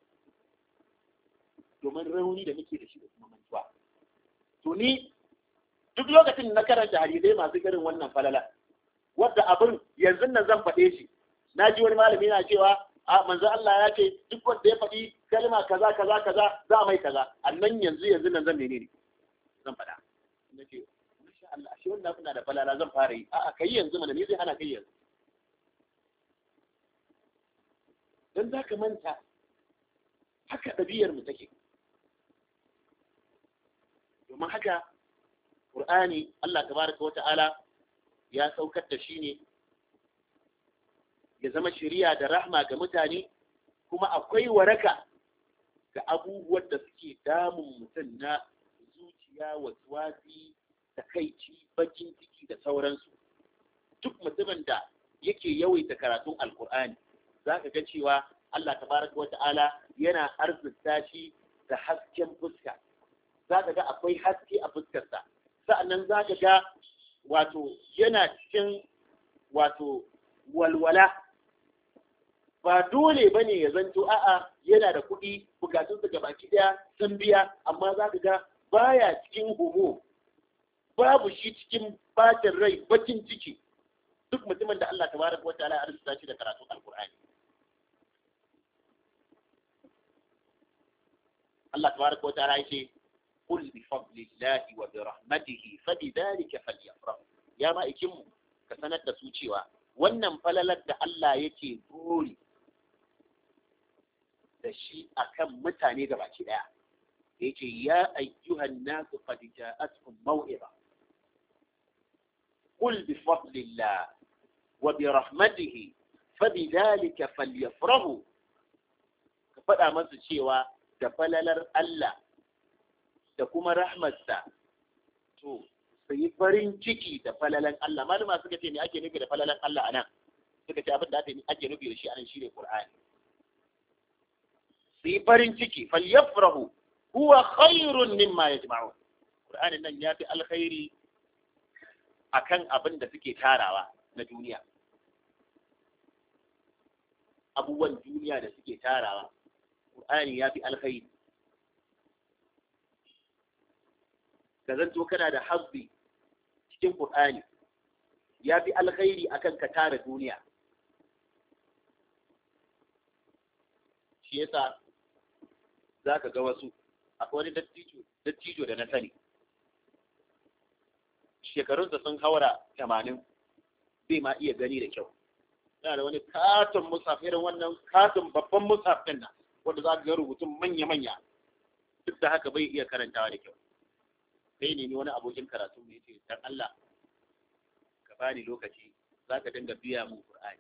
domin rauni da muke da shi da kuma mantuwa to ni duk lokacin na karanta hadisai masu irin wannan falala wadda abin yanzu nan zan faɗe shi na ji wani malami na cewa a manzo Allah ya ce duk wanda ya faɗi kalma kaza kaza kaza za mai kaza annan yanzu yanzu nan zan menene zan faɗa nace masha Allah ashe wannan abin na da falala zan fara yi a'a kai yanzu mana me zai hana kai yanzu don za ka manta haka ɗabi'ar mu take domin haka ƙur'ani Allah tabaraka wa ta'ala ya saukar da shi ne ya zama shiriya da rahma ga mutane kuma akwai waraka ga abubuwan da suke damun mutum na zuciya waswasi takaici bakin ciki da sauransu duk mutumin da yake yawaita karatun alkur'ani za ka ga cewa Allah tabaraka wa ta'ala yana arzuta shi da hasken fuska za ka ga akwai haske a fuskarsa sa'annan za ka ga wato yana cikin wato walwala ba dole ba ne ya zanto a'a yana da kuɗi bukatunsa ga baki ɗaya sun biya amma za ka ga baya cikin homo babu shi cikin bacin rai bakin ciki duk mutumin da Allah tabaraka wa ta'ala ya arzuta shi da karatun alkur'ani Allah tabaraka wa ta'ala yace qul bi fadlillahi wa bi rahmatihi fabidhalika falyafrahu ya ma ikinmu ka sanar da su cewa wannan falalar da Allah yake buri da shi akan mutane gabaki daya yake ya ayyuhan nasu qad ja'atkum maw'iza qul bi fadlillah wa bi rahmatihi fabidhalika falyafrahu ka faɗa masu cewa da falalar Allah da kuma rahmatsa to su yi farin ciki da falalan Allah malama suka ce me ake nufi da falalan Allah a nan suka ce abin da ake nufi da shi anan shine Qur'ani su yi farin ciki falyafrahu huwa khairun mimma yajma'un Qur'anin nan ya fi alkhairi akan abin da suke tarawa na duniya abubuwan duniya da suke tarawa Qur'ani ya fi alkhairi ka zanto kana da hazbi cikin Qur'ani ya fi alkhairi akan ka tara duniya shi yasa za ka ga wasu akwai wani dattijo da na sani shekarunsa sun haura tamanin bai ma iya gani da kyau yana da wani katon musaf irin wannan katon babban musaf ɗin nan wanda za ka ga rubutun manya-manya duk da haka bai iya karantawa da kyau sai ne wani abokin karatu ne ce dan Allah ka bani lokaci za ka dinga biya mu Qur'ani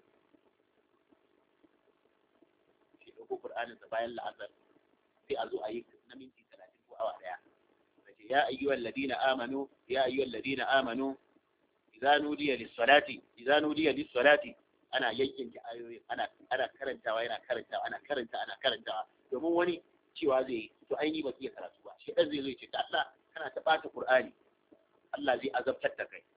shi ɗauko Qur'anin sa bayan la'asar sai a zo a yi na minti talatin ko awa ɗaya kace ya ayyuhal ladina amanu ya ayyuhal ladina amanu idza nudiya lis-salati idza nudiya lis-salati ana yankinta ayoyin ana ana karantawa yana karantawa ana karanta ana karantawa domin wani cewa zai yi to aini ba iya karatu ba shi dan zai zo ya ce ta Allah kana ta ɓata Qur'ani Allah zai azabtar da kai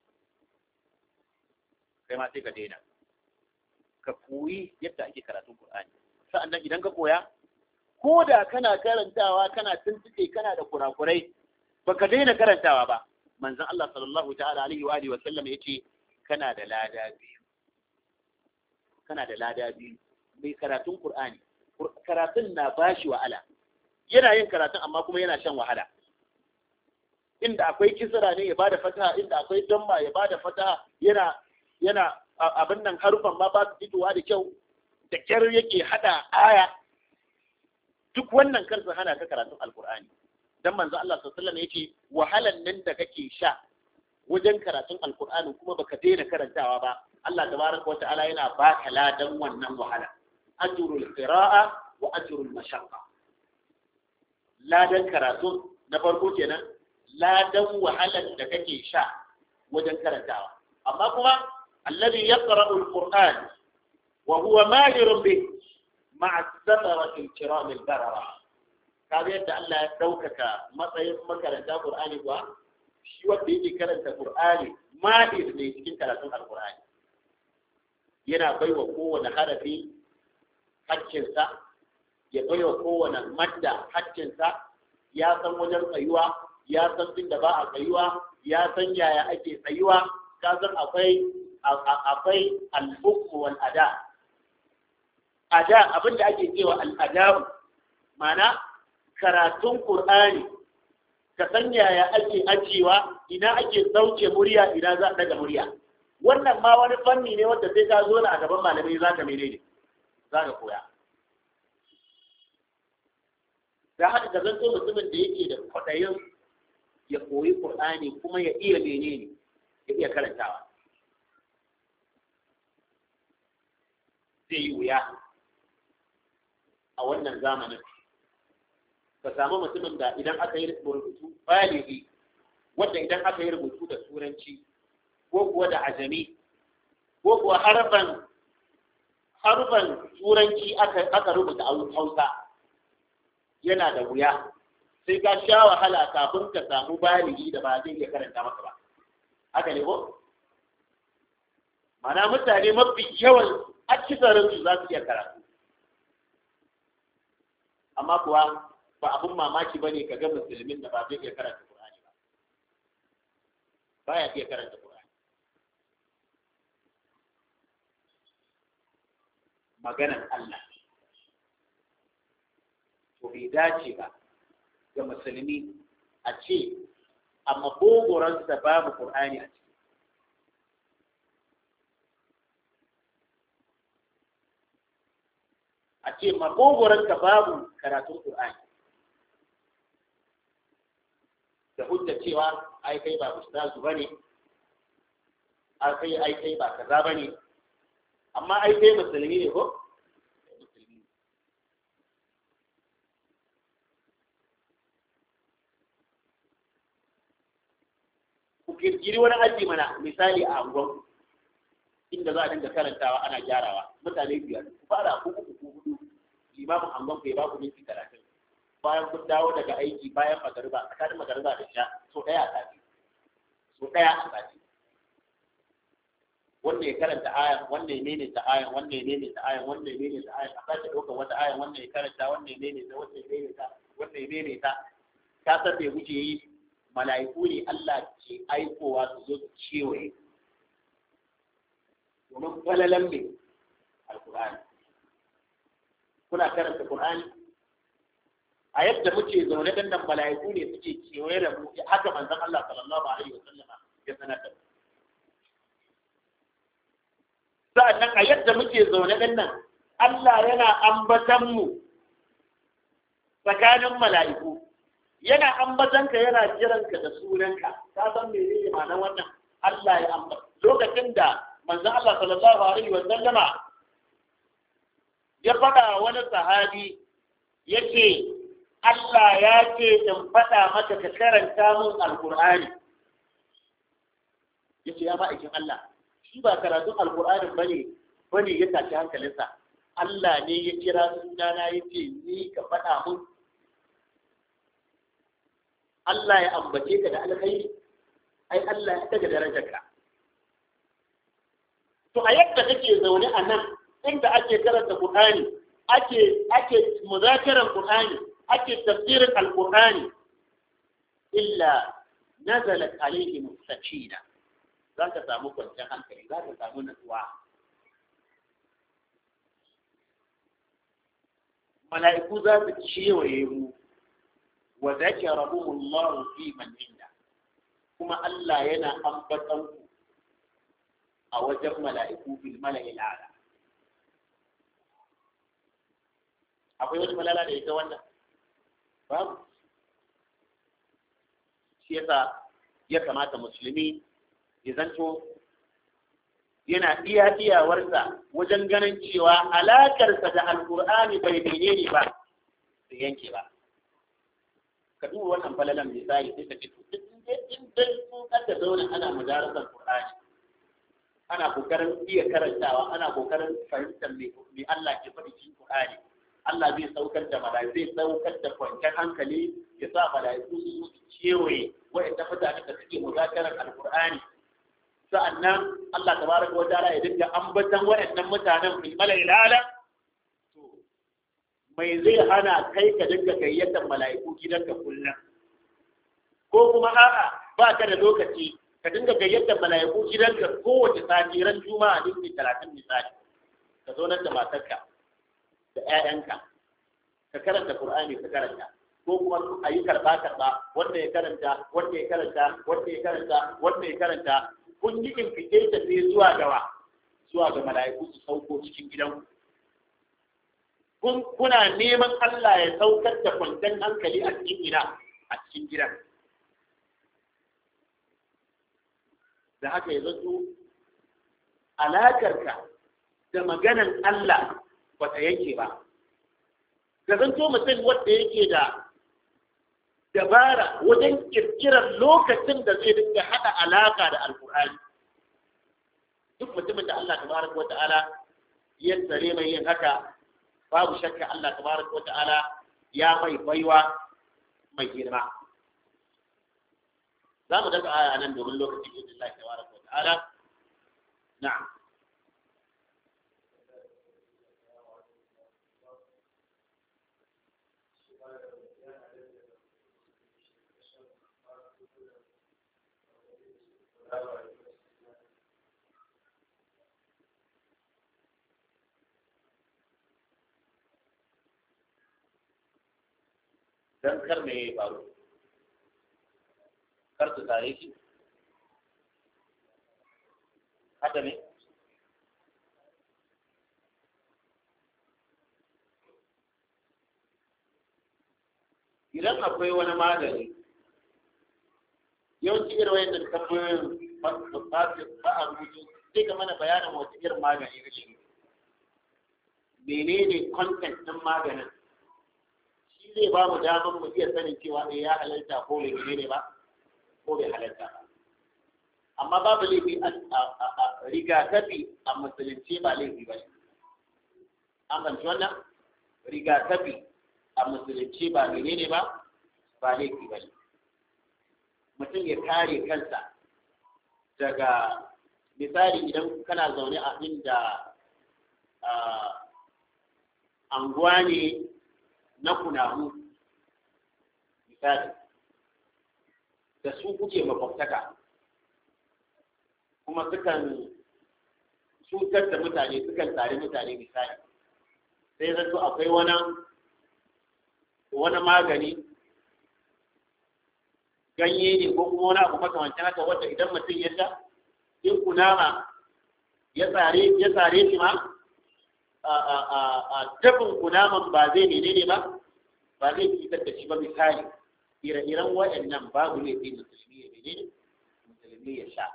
kai ma sai ka daina ka koyi yadda ake karatun Qur'ani sa'annan idan ka koya ko da kana karantawa kana tuntuɓe kana da kurakurai baka daina karantawa ba manzon Allah sallallahu ta'ala alaihi wa alihi wa sallam yace kana da lada biyu kana da lada biyu mai karatun Qur'ani karatun na bashi wahala yana yin karatun amma kuma yana shan wahala inda akwai kisra ne ya bada fataha inda akwai damma ya bada fataha yana yana abin nan harufan ma ba su fitowa da kyau da kyar yake hada aya duk wannan kar su hana ka karatun alkur'ani dan manzo Allah sallallahu alaihi wasallam yace wahalan nan da kake sha wajen karatun alkur'ani kuma baka daina karantawa ba Allah tabaraka wa ta'ala yana baka ladan wannan wahala ajrul qira'a wa ajrul mashaqqa ladan karatu na farko kenan ladan wahalar da kake sha wajen karantawa amma kuma alladhi yaqra'u alquran wa huwa mahirun bih ma'a safarati alkiram albarara kaga yadda Allah ya daukaka matsayin makaranta qur'ani kuwa shi wanda yake karanta qur'ani mahir ne cikin karatun alqur'ani yana baiwa kowane harafi hakkinsa ya baiwa kowane madda hakkinsa ya san wajen tsayuwa ya san inda ba a tsayuwa ya san yaya ake tsayuwa ka san akwai akwai al-hukm wal ada ada abin da ake cewa al-adab mana karatun qur'ani ka san yaya ake ajewa ina ake sauke murya ina za a daga murya wannan ma wani fanni ne wanda sai ka zo na a gaban malamai za ka menene za ka koya da haka ka zanto mutumin da yake da kwaɗayin ya koyi Qur'ani kuma ya iya menene ya iya karantawa zai yi wuya a wannan zamanin ka samu mutumin da idan aka yi rubutu baligi wanda idan aka yi rubutu da turanci ko kuwa da ajami ko kuwa harfan harfan turanci aka aka rubuta hausa yana da wuya sai ka sha wahala kafin ka samu baligi da ba zai iya karanta maka ba haka ne ko mana mutane mafi yawan akisarin su za su iya karatu amma kuwa ba abun mamaki ba ne ka ga musulmin da ba zai iya karanta Qur'ani ba baya iya karanta Qur'ani maganan Allah to bai dace ba ga musulmi a ce a makogoransa babu Qur'ani a ciki a ce makogoranka babu karatun Qur'ani da hujja cewa ai kai ba ustazu bane ai kai ai kai ba kaza bane amma ai kai musulmi ne ko ku kirkiri wani aji mana misali a angon inda za a dinga karantawa ana gyarawa mutane biyar ku fara ku uku ku hudu limamin angon ku ya ba ku minti talatin bayan kun dawo daga aiki bayan magariba tsakanin magariba da sha so ɗaya a sati so ɗaya a sati wanda ya karanta ayan wanda ya nene ta ayan wanda ya nene ta ayan wanda ya nene ta ayan a sake ɗaukar wata ayan wanda ya karanta wanda ya nene ta wanda ya nene ta wanda ya nene ta ka san me kuke yi mala'iku ne Allah ke aikowa su zo su kewaye domin falalan me alkur'ani kuna karanta qur'ani a yadda muke zaune dan nan mala'iku ne suke kewaye da mu haka manzon Allah sallallahu alaihi wasallam ya sanar da mu sa'annan a yadda muke zaune dan nan Allah yana ambatan mu tsakanin mala'iku yana ambatanka yana jiranka da sunanka ka san menene ma'anar wannan Allah ya ambata lokacin da manzon Allah sallallahu alaihi wasallama ya faɗa wani sahabi yace Allah ya ce in faɗa maka ka karanta min alƙur'ani ya ce ya ma'aikin Allah shi ba karatun alƙur'ani ba ne ba ne ya tashi hankalinsa Allah ne ya kira sunana ya ce ni ka faɗa min Allah ya ambace ka da alkhairi ai Allah ya daga darajarka to a yadda kake zaune a nan inda ake karanta Qur'ani ake ake muzakaran Qur'ani ake tafsirin alkur'ani illa nazalat alaihim sakina za ka samu kwanciyar hankali za ka samu natsuwa mala'iku za su kewaye mu wa zakarahumullahu fi man inda kuma Allah yana ambatan ku a wajen mala'iku bil mala'il a'la akwai wani malala da ita wannan babu shi yasa ya kamata musulmi ya zanto yana iya iyawarsa wajen ganin cewa alakarsa da alkur'ani bai menene ba da yanke ba ka duba wannan falalan misali sai ka ce to in dai sun kada zauna ana mudarasar qur'ani ana kokarin iya karantawa ana kokarin fahimtar me Allah ke faɗi cikin qur'ani Allah zai saukar da mala'iku zai saukar da kwanciyar hankali ya sa mala'iku su su kewaye wa'anda mutane da suke muzakarar alkur'ani sa'annan Allah tabaraka wa ta'ala ya dinga ambatan wa'annan mutanen fil mala'il ala to mai zai hana kai ka dinga gayyatar mala'iku gidanka kullum ko kuma a'a ba ka da lokaci ka dinga gayyatar mala'iku gidanka kowace sati ran juma'a dinki talatin misali ka zo nan da matarka da 'ya'yanka ka karanta Qur'ani ka karanta ko kuma a yi karɓa karɓa wanda ya karanta wanda ya karanta wanda ya karanta wanda ya karanta kun yi invitation ne zuwa gawa zuwa ga mala'iku su sauko cikin gidanku kun kuna neman Allah ya saukar da kwanciyar hankali a cikin gida a cikin gidan da haka ya zato alakarka da maganan Allah ba ta yanke ba ka zanto mutum wanda yake da dabara wajen kirkirar lokacin da zai dinga haɗa alaka da alkur'ani duk mutumin da Allah tabaraka wa ta'ala ya tsare mai yin haka babu shakka Allah tabaraka wa ta'ala ya mai baiwa mai girma za mu daga aya nan domin lokacin izin Allah tabaraka wa ta'ala na'am don kar me ya faru kar su tare shi haka ne idan akwai wani magani yawanci irin wayan tambayoyin ba a rubutu sai ka mana bayanin wata irin magani kake nufi menene content ɗin maganin shi zai ba mu damar mu iya sanin cewa eh ya halarta ko bai ne ba ko bai halarta ba amma babu laifi a rigakafi a musulunci ba laifi ba ne an fahimci wannan rigakafi a musulunci ba menene ba ba laifi ba ne mutum ya kare kansa daga misali idan kana zaune a inda anguwa ne na kunamu misali da su kuke makwabtaka kuma sukan cutar da mutane sukan tare mutane misali sai zato akwai wani wani magani ganye ne ko kuma wani abu makamancin haka wanda idan mutum ya sha in kunama ya tsare ya tsare shi ma a tafin kunaman ba zai menene ba ba zai fitar da shi ba misali ire-iren waɗannan babu ne sai musulmi ya menene musulmi ya sha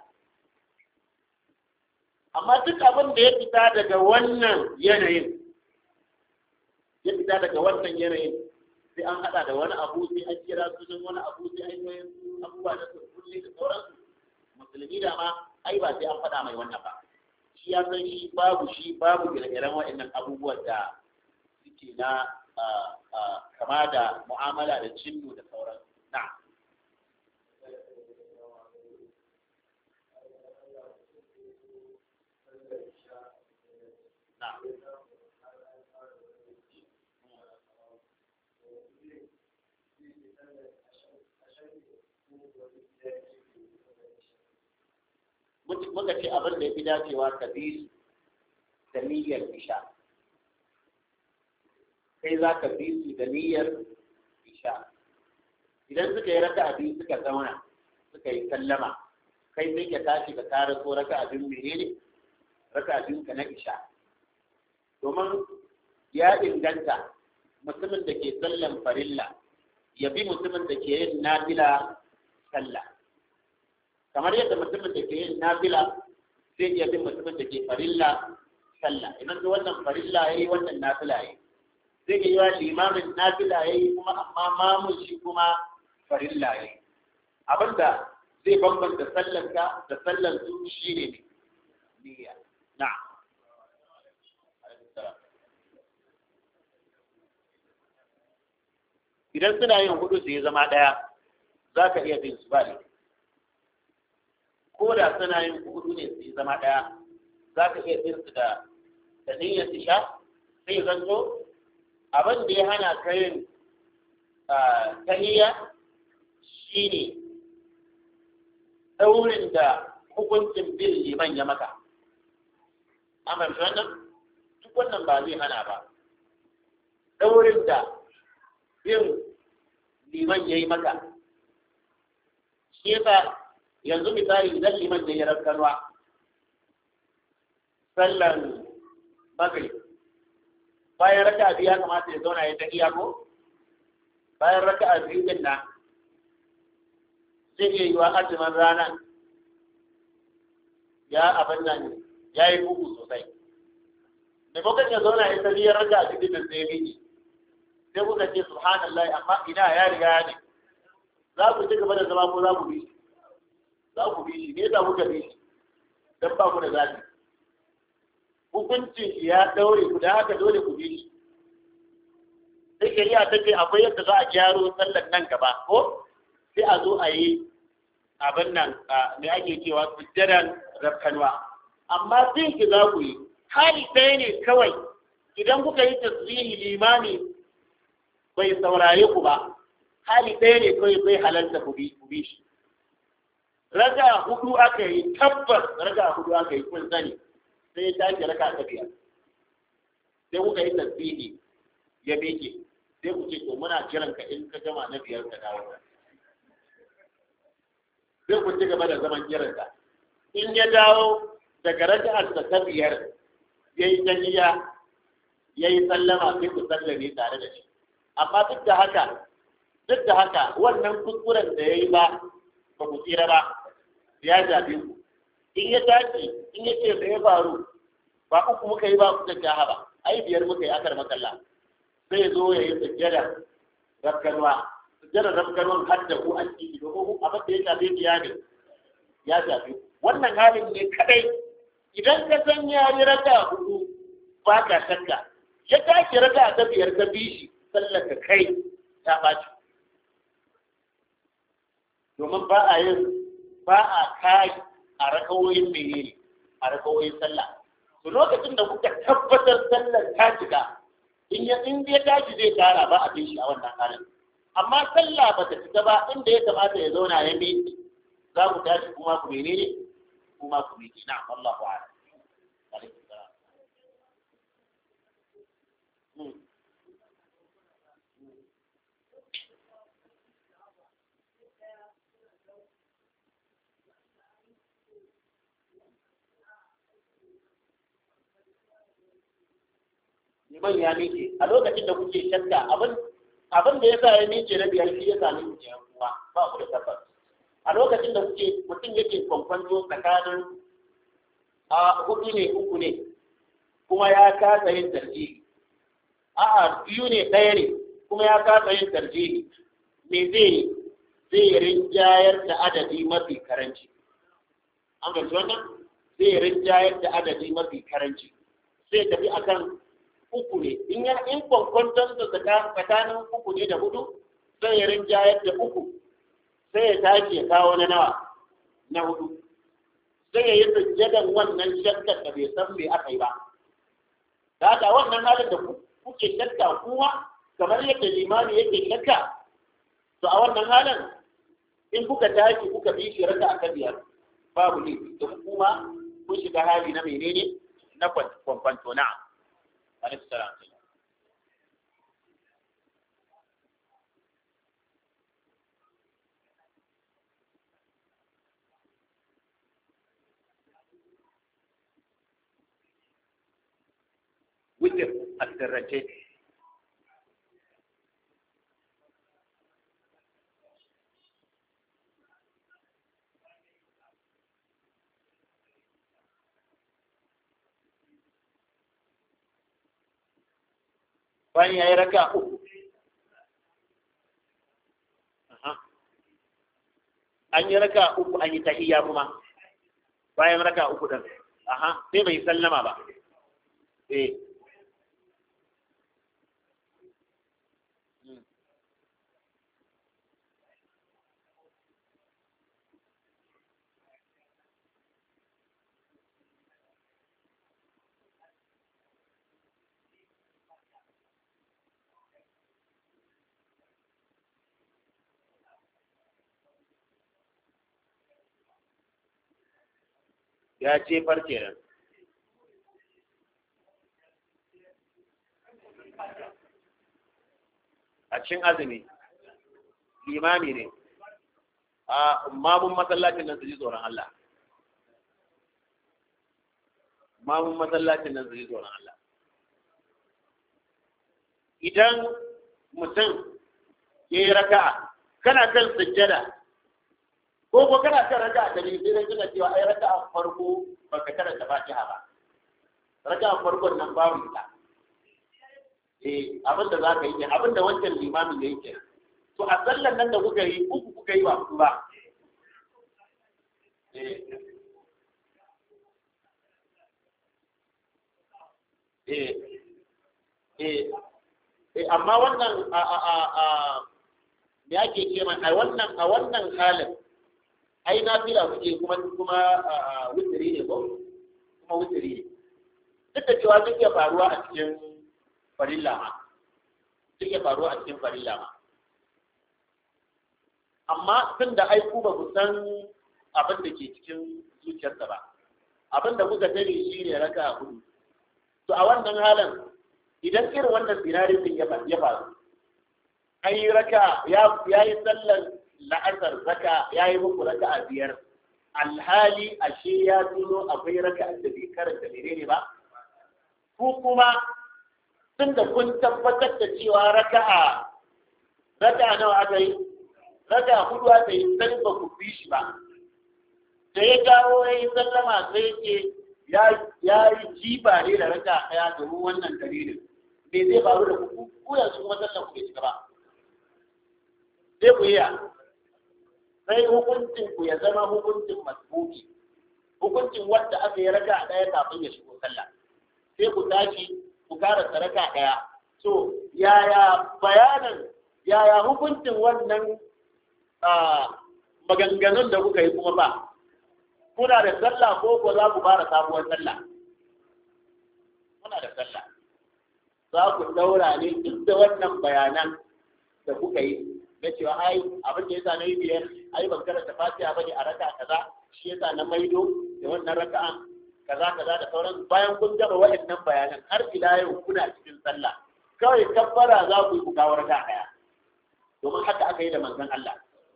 amma duk abin da ya fita daga wannan yanayin ya fita daga wannan yanayin sai an haɗa da wani abu sai an kira sunan wani abu sai an yi abubuwa da su kulle da sauransu musulmi da ma ai ba sai an faɗa mai wannan ba shi ya san shi babu shi babu ire-iren waɗannan abubuwan da suke na kama da mu'amala da cinnu da sauran na muka ce abin da ya fi dacewa ka bi da niyyar isha kai za ka bi su da niyyar isha idan suka yi raka abin suka zauna suka yi sallama kai sai ka tashi ka kara so raka abin menene raka abin ka na isha domin ya inganta mutumin da ke sallan farilla ya bi mutumin da ke yin nafila sallah kamar yadda mutumin da ke yin nafila zai iya bin mutumin da ke farilla sallah idan da wannan farilla yayi wannan nafila yayi zai iya yiwa limamin nafila yayi kuma amma mamun shi kuma farilla yayi abinda zai bambanta sallanka da sallan su shine ne niyya na'am idan suna yin hudu su yi zama ɗaya za ka iya bin su ba ne ko da suna yin hudu ne su yi zama ɗaya za ka iya bin su da da niyyar su sha sai zanto abin da ya hana ka yin tahiyya shine daurin da hukuncin bin liman ya maka amma wannan duk wannan ba zai hana ba daurin da bin liman ya yi maka shi yasa yanzu misali idan liman ya yi rakkarwa sallan magrib bayan raka biyu ya kamata ya zauna ya ta iya ko bayan raka biyu din nan zai iya yiwa azumin rana ya abin nan ya yi bugu sosai maimakon ya zauna ya ta biyar raka biyu din sai miki sai kuka ce subhanallah amma ina ya riga ne za ku ci gaba da zama ko za ku bi shi za ku bi shi ne za ku bi shi dan ba ku da zafi hukuncin shi ya daure ku da haka dole ku bi shi sai shari'a ta ce akwai yadda za a gyaro sallar nan gaba ko sai a zo a yi abin nan me ake cewa sujjadan rafkanwa amma sai ki za ku yi hali ɗaya ne kawai idan kuka yi tasbihi limami bai saurare ku ba hali ɗaya ne kawai bai halarta ku bi shi raga hudu aka yi tabbas raga hudu aka yi kun sani sai ya tashi raka ta biyar sai kuka yi tasbihi ya miƙe sai ku ce to muna kiran ka in ka gama na biyar ka dawo sai ku ci gaba da zaman kiran ka in ya dawo daga raka'ar ta biyar yayi tahiyya yayi sallama sai ku sallame tare da shi amma duk da haka duk da haka wannan kuskuren da yayi ba ba ku tsira ba ya jabe ku in ya tashi in ya ce da ya faru ba uku muka yi ba kuka jaha ba ai biyar muka yi akar makalla zai zo ya yi sujjada rafkarwa sujjada rafkarwan har da ku an ciki domin abin da ya shafe biya ne ya shafe wannan halin ne kadai idan ka san ya yi raka hudu ba ka shakka ya tashi raka ta biyar ka bi shi sallar ka kai ta ɓaci domin ba a yin ba a kai a rakawoyin menene a rakawoyin sallah to lokacin da kuka tabbatar sallar ta cika in ya in ya tashi zai tara ba a bin shi a wannan halin amma sallah ba ta cika ba inda ya kamata ya zauna ya miƙe za ku tashi kuma ku menene kuma ku miƙe na wallahu a'lam alaikum salam liman ya miƙe a lokacin da kuke shakka abin abin da ya sa ya miƙe na biyar shi ya sami ku kenan kuma ba ku da tabbas a lokacin da kuke mutum yake kwankwanto tsakanin a hudu ne uku ne kuma ya kasa yin tarjihi a'a biyu ne ɗaya ne kuma ya kasa yin tarjihi me zai zai rinjayar da adadi mafi karanci an fahimci wannan zai rinjayar da adadi mafi karanci sai tafi akan uku ne in ya in kwankwanton da tsakanin uku ne da hudu sai ya rinjayar da uku sai ya tashi ya kawo na nawa na hudu sai ya yi sujjadan wannan shakkar da bai san me aka yi ba da haka wannan halin da kuke shakka kuma kamar yadda limami yake shakka to a wannan halin in kuka tashi kuka bi shi raka aka biyar babu ne don kuma kun shiga hali na menene na kwankwanto na alaihi salam witir a sirrance bayan ya yi raka uku an yi raka uku an yi tahiyya kuma bayan raka uku din aha sai bai sallama ba eh ya jefar kenan a cikin azumi limami ne a mamun masallacin nan su ji tsoron Allah mamun masallacin nan su ji tsoron Allah idan mutum ya yi raka'a kana kan sujjada ko ko kana kan raka'a da ne sai kana cewa ai raka'a farko baka karanta Fatiha ba raka'a farkon nan babu ita eh abin da zaka yi ne abin da wancan limamin ya yi kenan to a sallan nan da kuka yi uku kuka yi ba ku ba eh eh eh eh amma wannan a a a a me ake ce mai a wannan a wannan halin ai na fila kuke kuma kuma wutiri ne ko kuma wutiri ne duk da cewa zai iya faruwa a cikin farilla ma zai iya faruwa a cikin farilla ma amma tun da ai ku ba ku san abin da ke cikin zuciyarsa ba abin da kuka sani shi ne raka hudu to a wannan halin idan irin wannan sinarin din ya faru an yi raka ya yi sallar la'asar raka ya yi muku raka a biyar alhali ashe ya tuno akwai raka da bai karanta menene ba ko kuma tun da kun tabbatar da cewa raka'a raka nawa aka yi raka hudu aka yi sai ba ku bi shi ba da ya dawo ya yi sallama sai ce ya yi jiba ne da raka ɗaya domin wannan dalilin me zai faru da ku ku yanzu kuma sallan ku bai cika ba sai ku iya sai hukuncin ku ya zama hukuncin masbuki hukuncin wanda aka yi raka ɗaya kafin ya shigo sallah sai ku tashi ku kara raka ɗaya so yaya bayanan yaya hukuncin wannan maganganun da kuka yi kuma ba kuna da sallah ko ko za ku fara sabuwar sallah kuna da sallah za ku daura ne duk da wannan bayanan da kuka yi na cewa ai abin da yasa na yi biyar ai ban karanta fatiha bane a raka kaza shi yasa na maido da wannan raka'an kaza kaza da sauran bayan kun gama waɗannan bayanan har ila yau kuna cikin sallah kawai kabbara za ku yi ku kawo raka daya domin haka aka yi da manzon Allah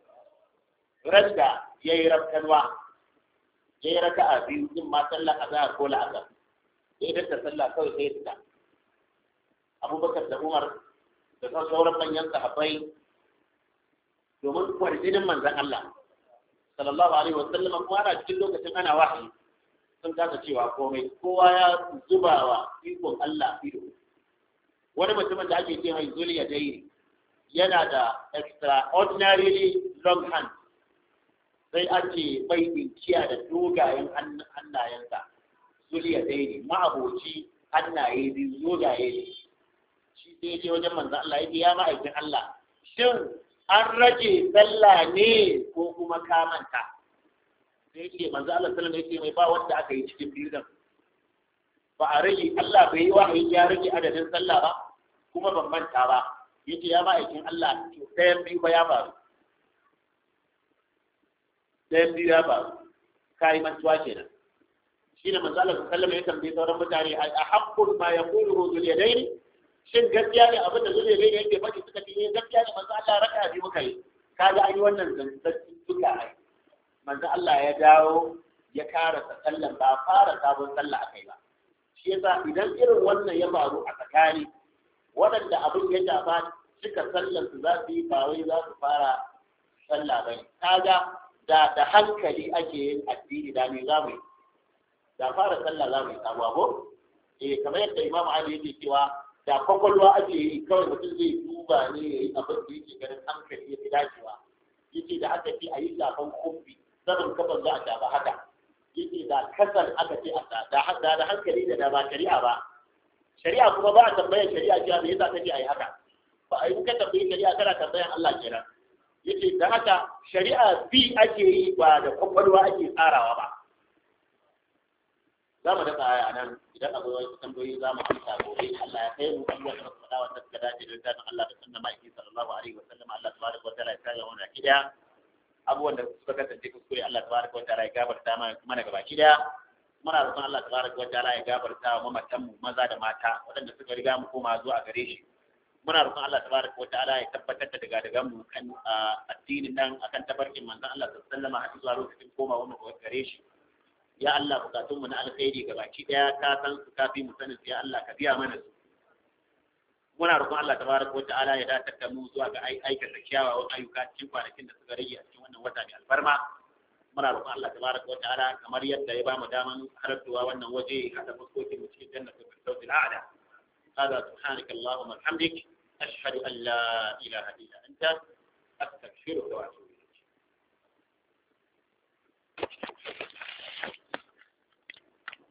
randa ya yi rafkanwa ya yi raka'a biyu in ma sallah azhar ko la'asar ya idan da sallah kawai sai ya fita abubakar da umar da sauran manyan sahabbai domin kwarjinin manzan Allah sallallahu alaihi wa sallam kuma ana cikin lokacin ana wahayi sun kasa cewa komai kowa ya zuba wa ikon Allah ido wani mutumin da ake ce mai zuliya dai yana da extraordinarily long hand sai ake bai dinkiya da dogayen hannayensa zuliya dai ne ma'aboci hannaye biyu dogaye ne shi sai je wajen manzan Allah ya ya ma'aikin Allah shin an rage sallah ne ko kuma ka manta sai ce manzo Allah sallallahu alaihi wasallam mai ba wanda aka yi cikin biyu nan ba a rage Allah bai yi wahayi ya rage adadin sallah ba kuma ban manta ba yace ya ba aikin Allah to ɗayan biyu ba ya faru ɗayan biyu ya faru kai mantuwa kenan shine manzo Allah sallallahu alaihi wasallam ya tambaye sauran mutane a haqqul ma yaqulu dhul yadayn shin gaskiya ne abin da zai ne yake faɗi suka ce gaskiya ne manzo Allah raka bi muka yi kaga an yi wannan zanzan duka ai manzo Allah ya dawo ya karasa sallan ba fara sabon sallah akai ba shi yasa idan irin wannan ya faru a tsakani waɗanda abin ya shafa suka sallan su za su yi ba wai za su fara sallah ba ne kaga da da hankali ake yin addini da ne za mu yi da fara sallah za mu yi sabuwa ko eh kamar yadda Imam Ali yake cewa da kwakwalwa ake yi kawai mutum zai duba ne ya yi abin da yake ganin hankali ya fi dacewa yake da aka ce a yi shafan kofi sanin kafan za a shafa haka yake da kasar aka ce a da da hankali da da ba shari'a ba shari'a kuma ba a tambayar shari'a cewa me yasa kace a yi haka ba a yi ka tambayi shari'a kana tambayan Allah kenan yake da haka shari'a bi ake yi ba da kwakwalwa ake tsarawa ba za mu daga aya nan idan akwai wasu tambayoyi za mu amsa gobe Allah ya kai mu abubuwan da muka faɗa wanda suka dace da littafin Allah da sunna ma'aiki sallallahu alaihi wa sallam Allah tabaraka wa ta'ala ya kare mu baki daya abubuwan da suka kasance kuskure Allah tabaraka wa ta'ala ya gafarta mana gabaki daya muna roƙon Allah tabaraka wa ta'ala ya gafarta wa mamatan mu maza da mata waɗanda suka riga mu koma zuwa gare shi muna roƙon Allah tabaraka wa ta'ala ya tabbatar da daga daga mu kan addinin nan akan tabarkin manzon Allah sallallahu alaihi wa sallam har zuwa lokacin komawa mu gare shi ya Allah bukatun mu na alkhairi ga baki daya ka san su kafi mu sanin ya Allah ka biya mana su muna roƙon Allah tabaraka wa ta'ala ya dace da mu zuwa ga aikata kyawawan ayyuka cikin kwanakin da suka rage a cikin wannan wata mai alfarma muna roƙon Allah tabaraka wa ta'ala kamar yadda ya bamu daman halartuwa wannan waje hada fuskokin mu cikin jannatul firdaus al'ala هذا سبحانك اللهم وبحمدك أشهد أن لا إله إلا أنت أستغفرك وأتوب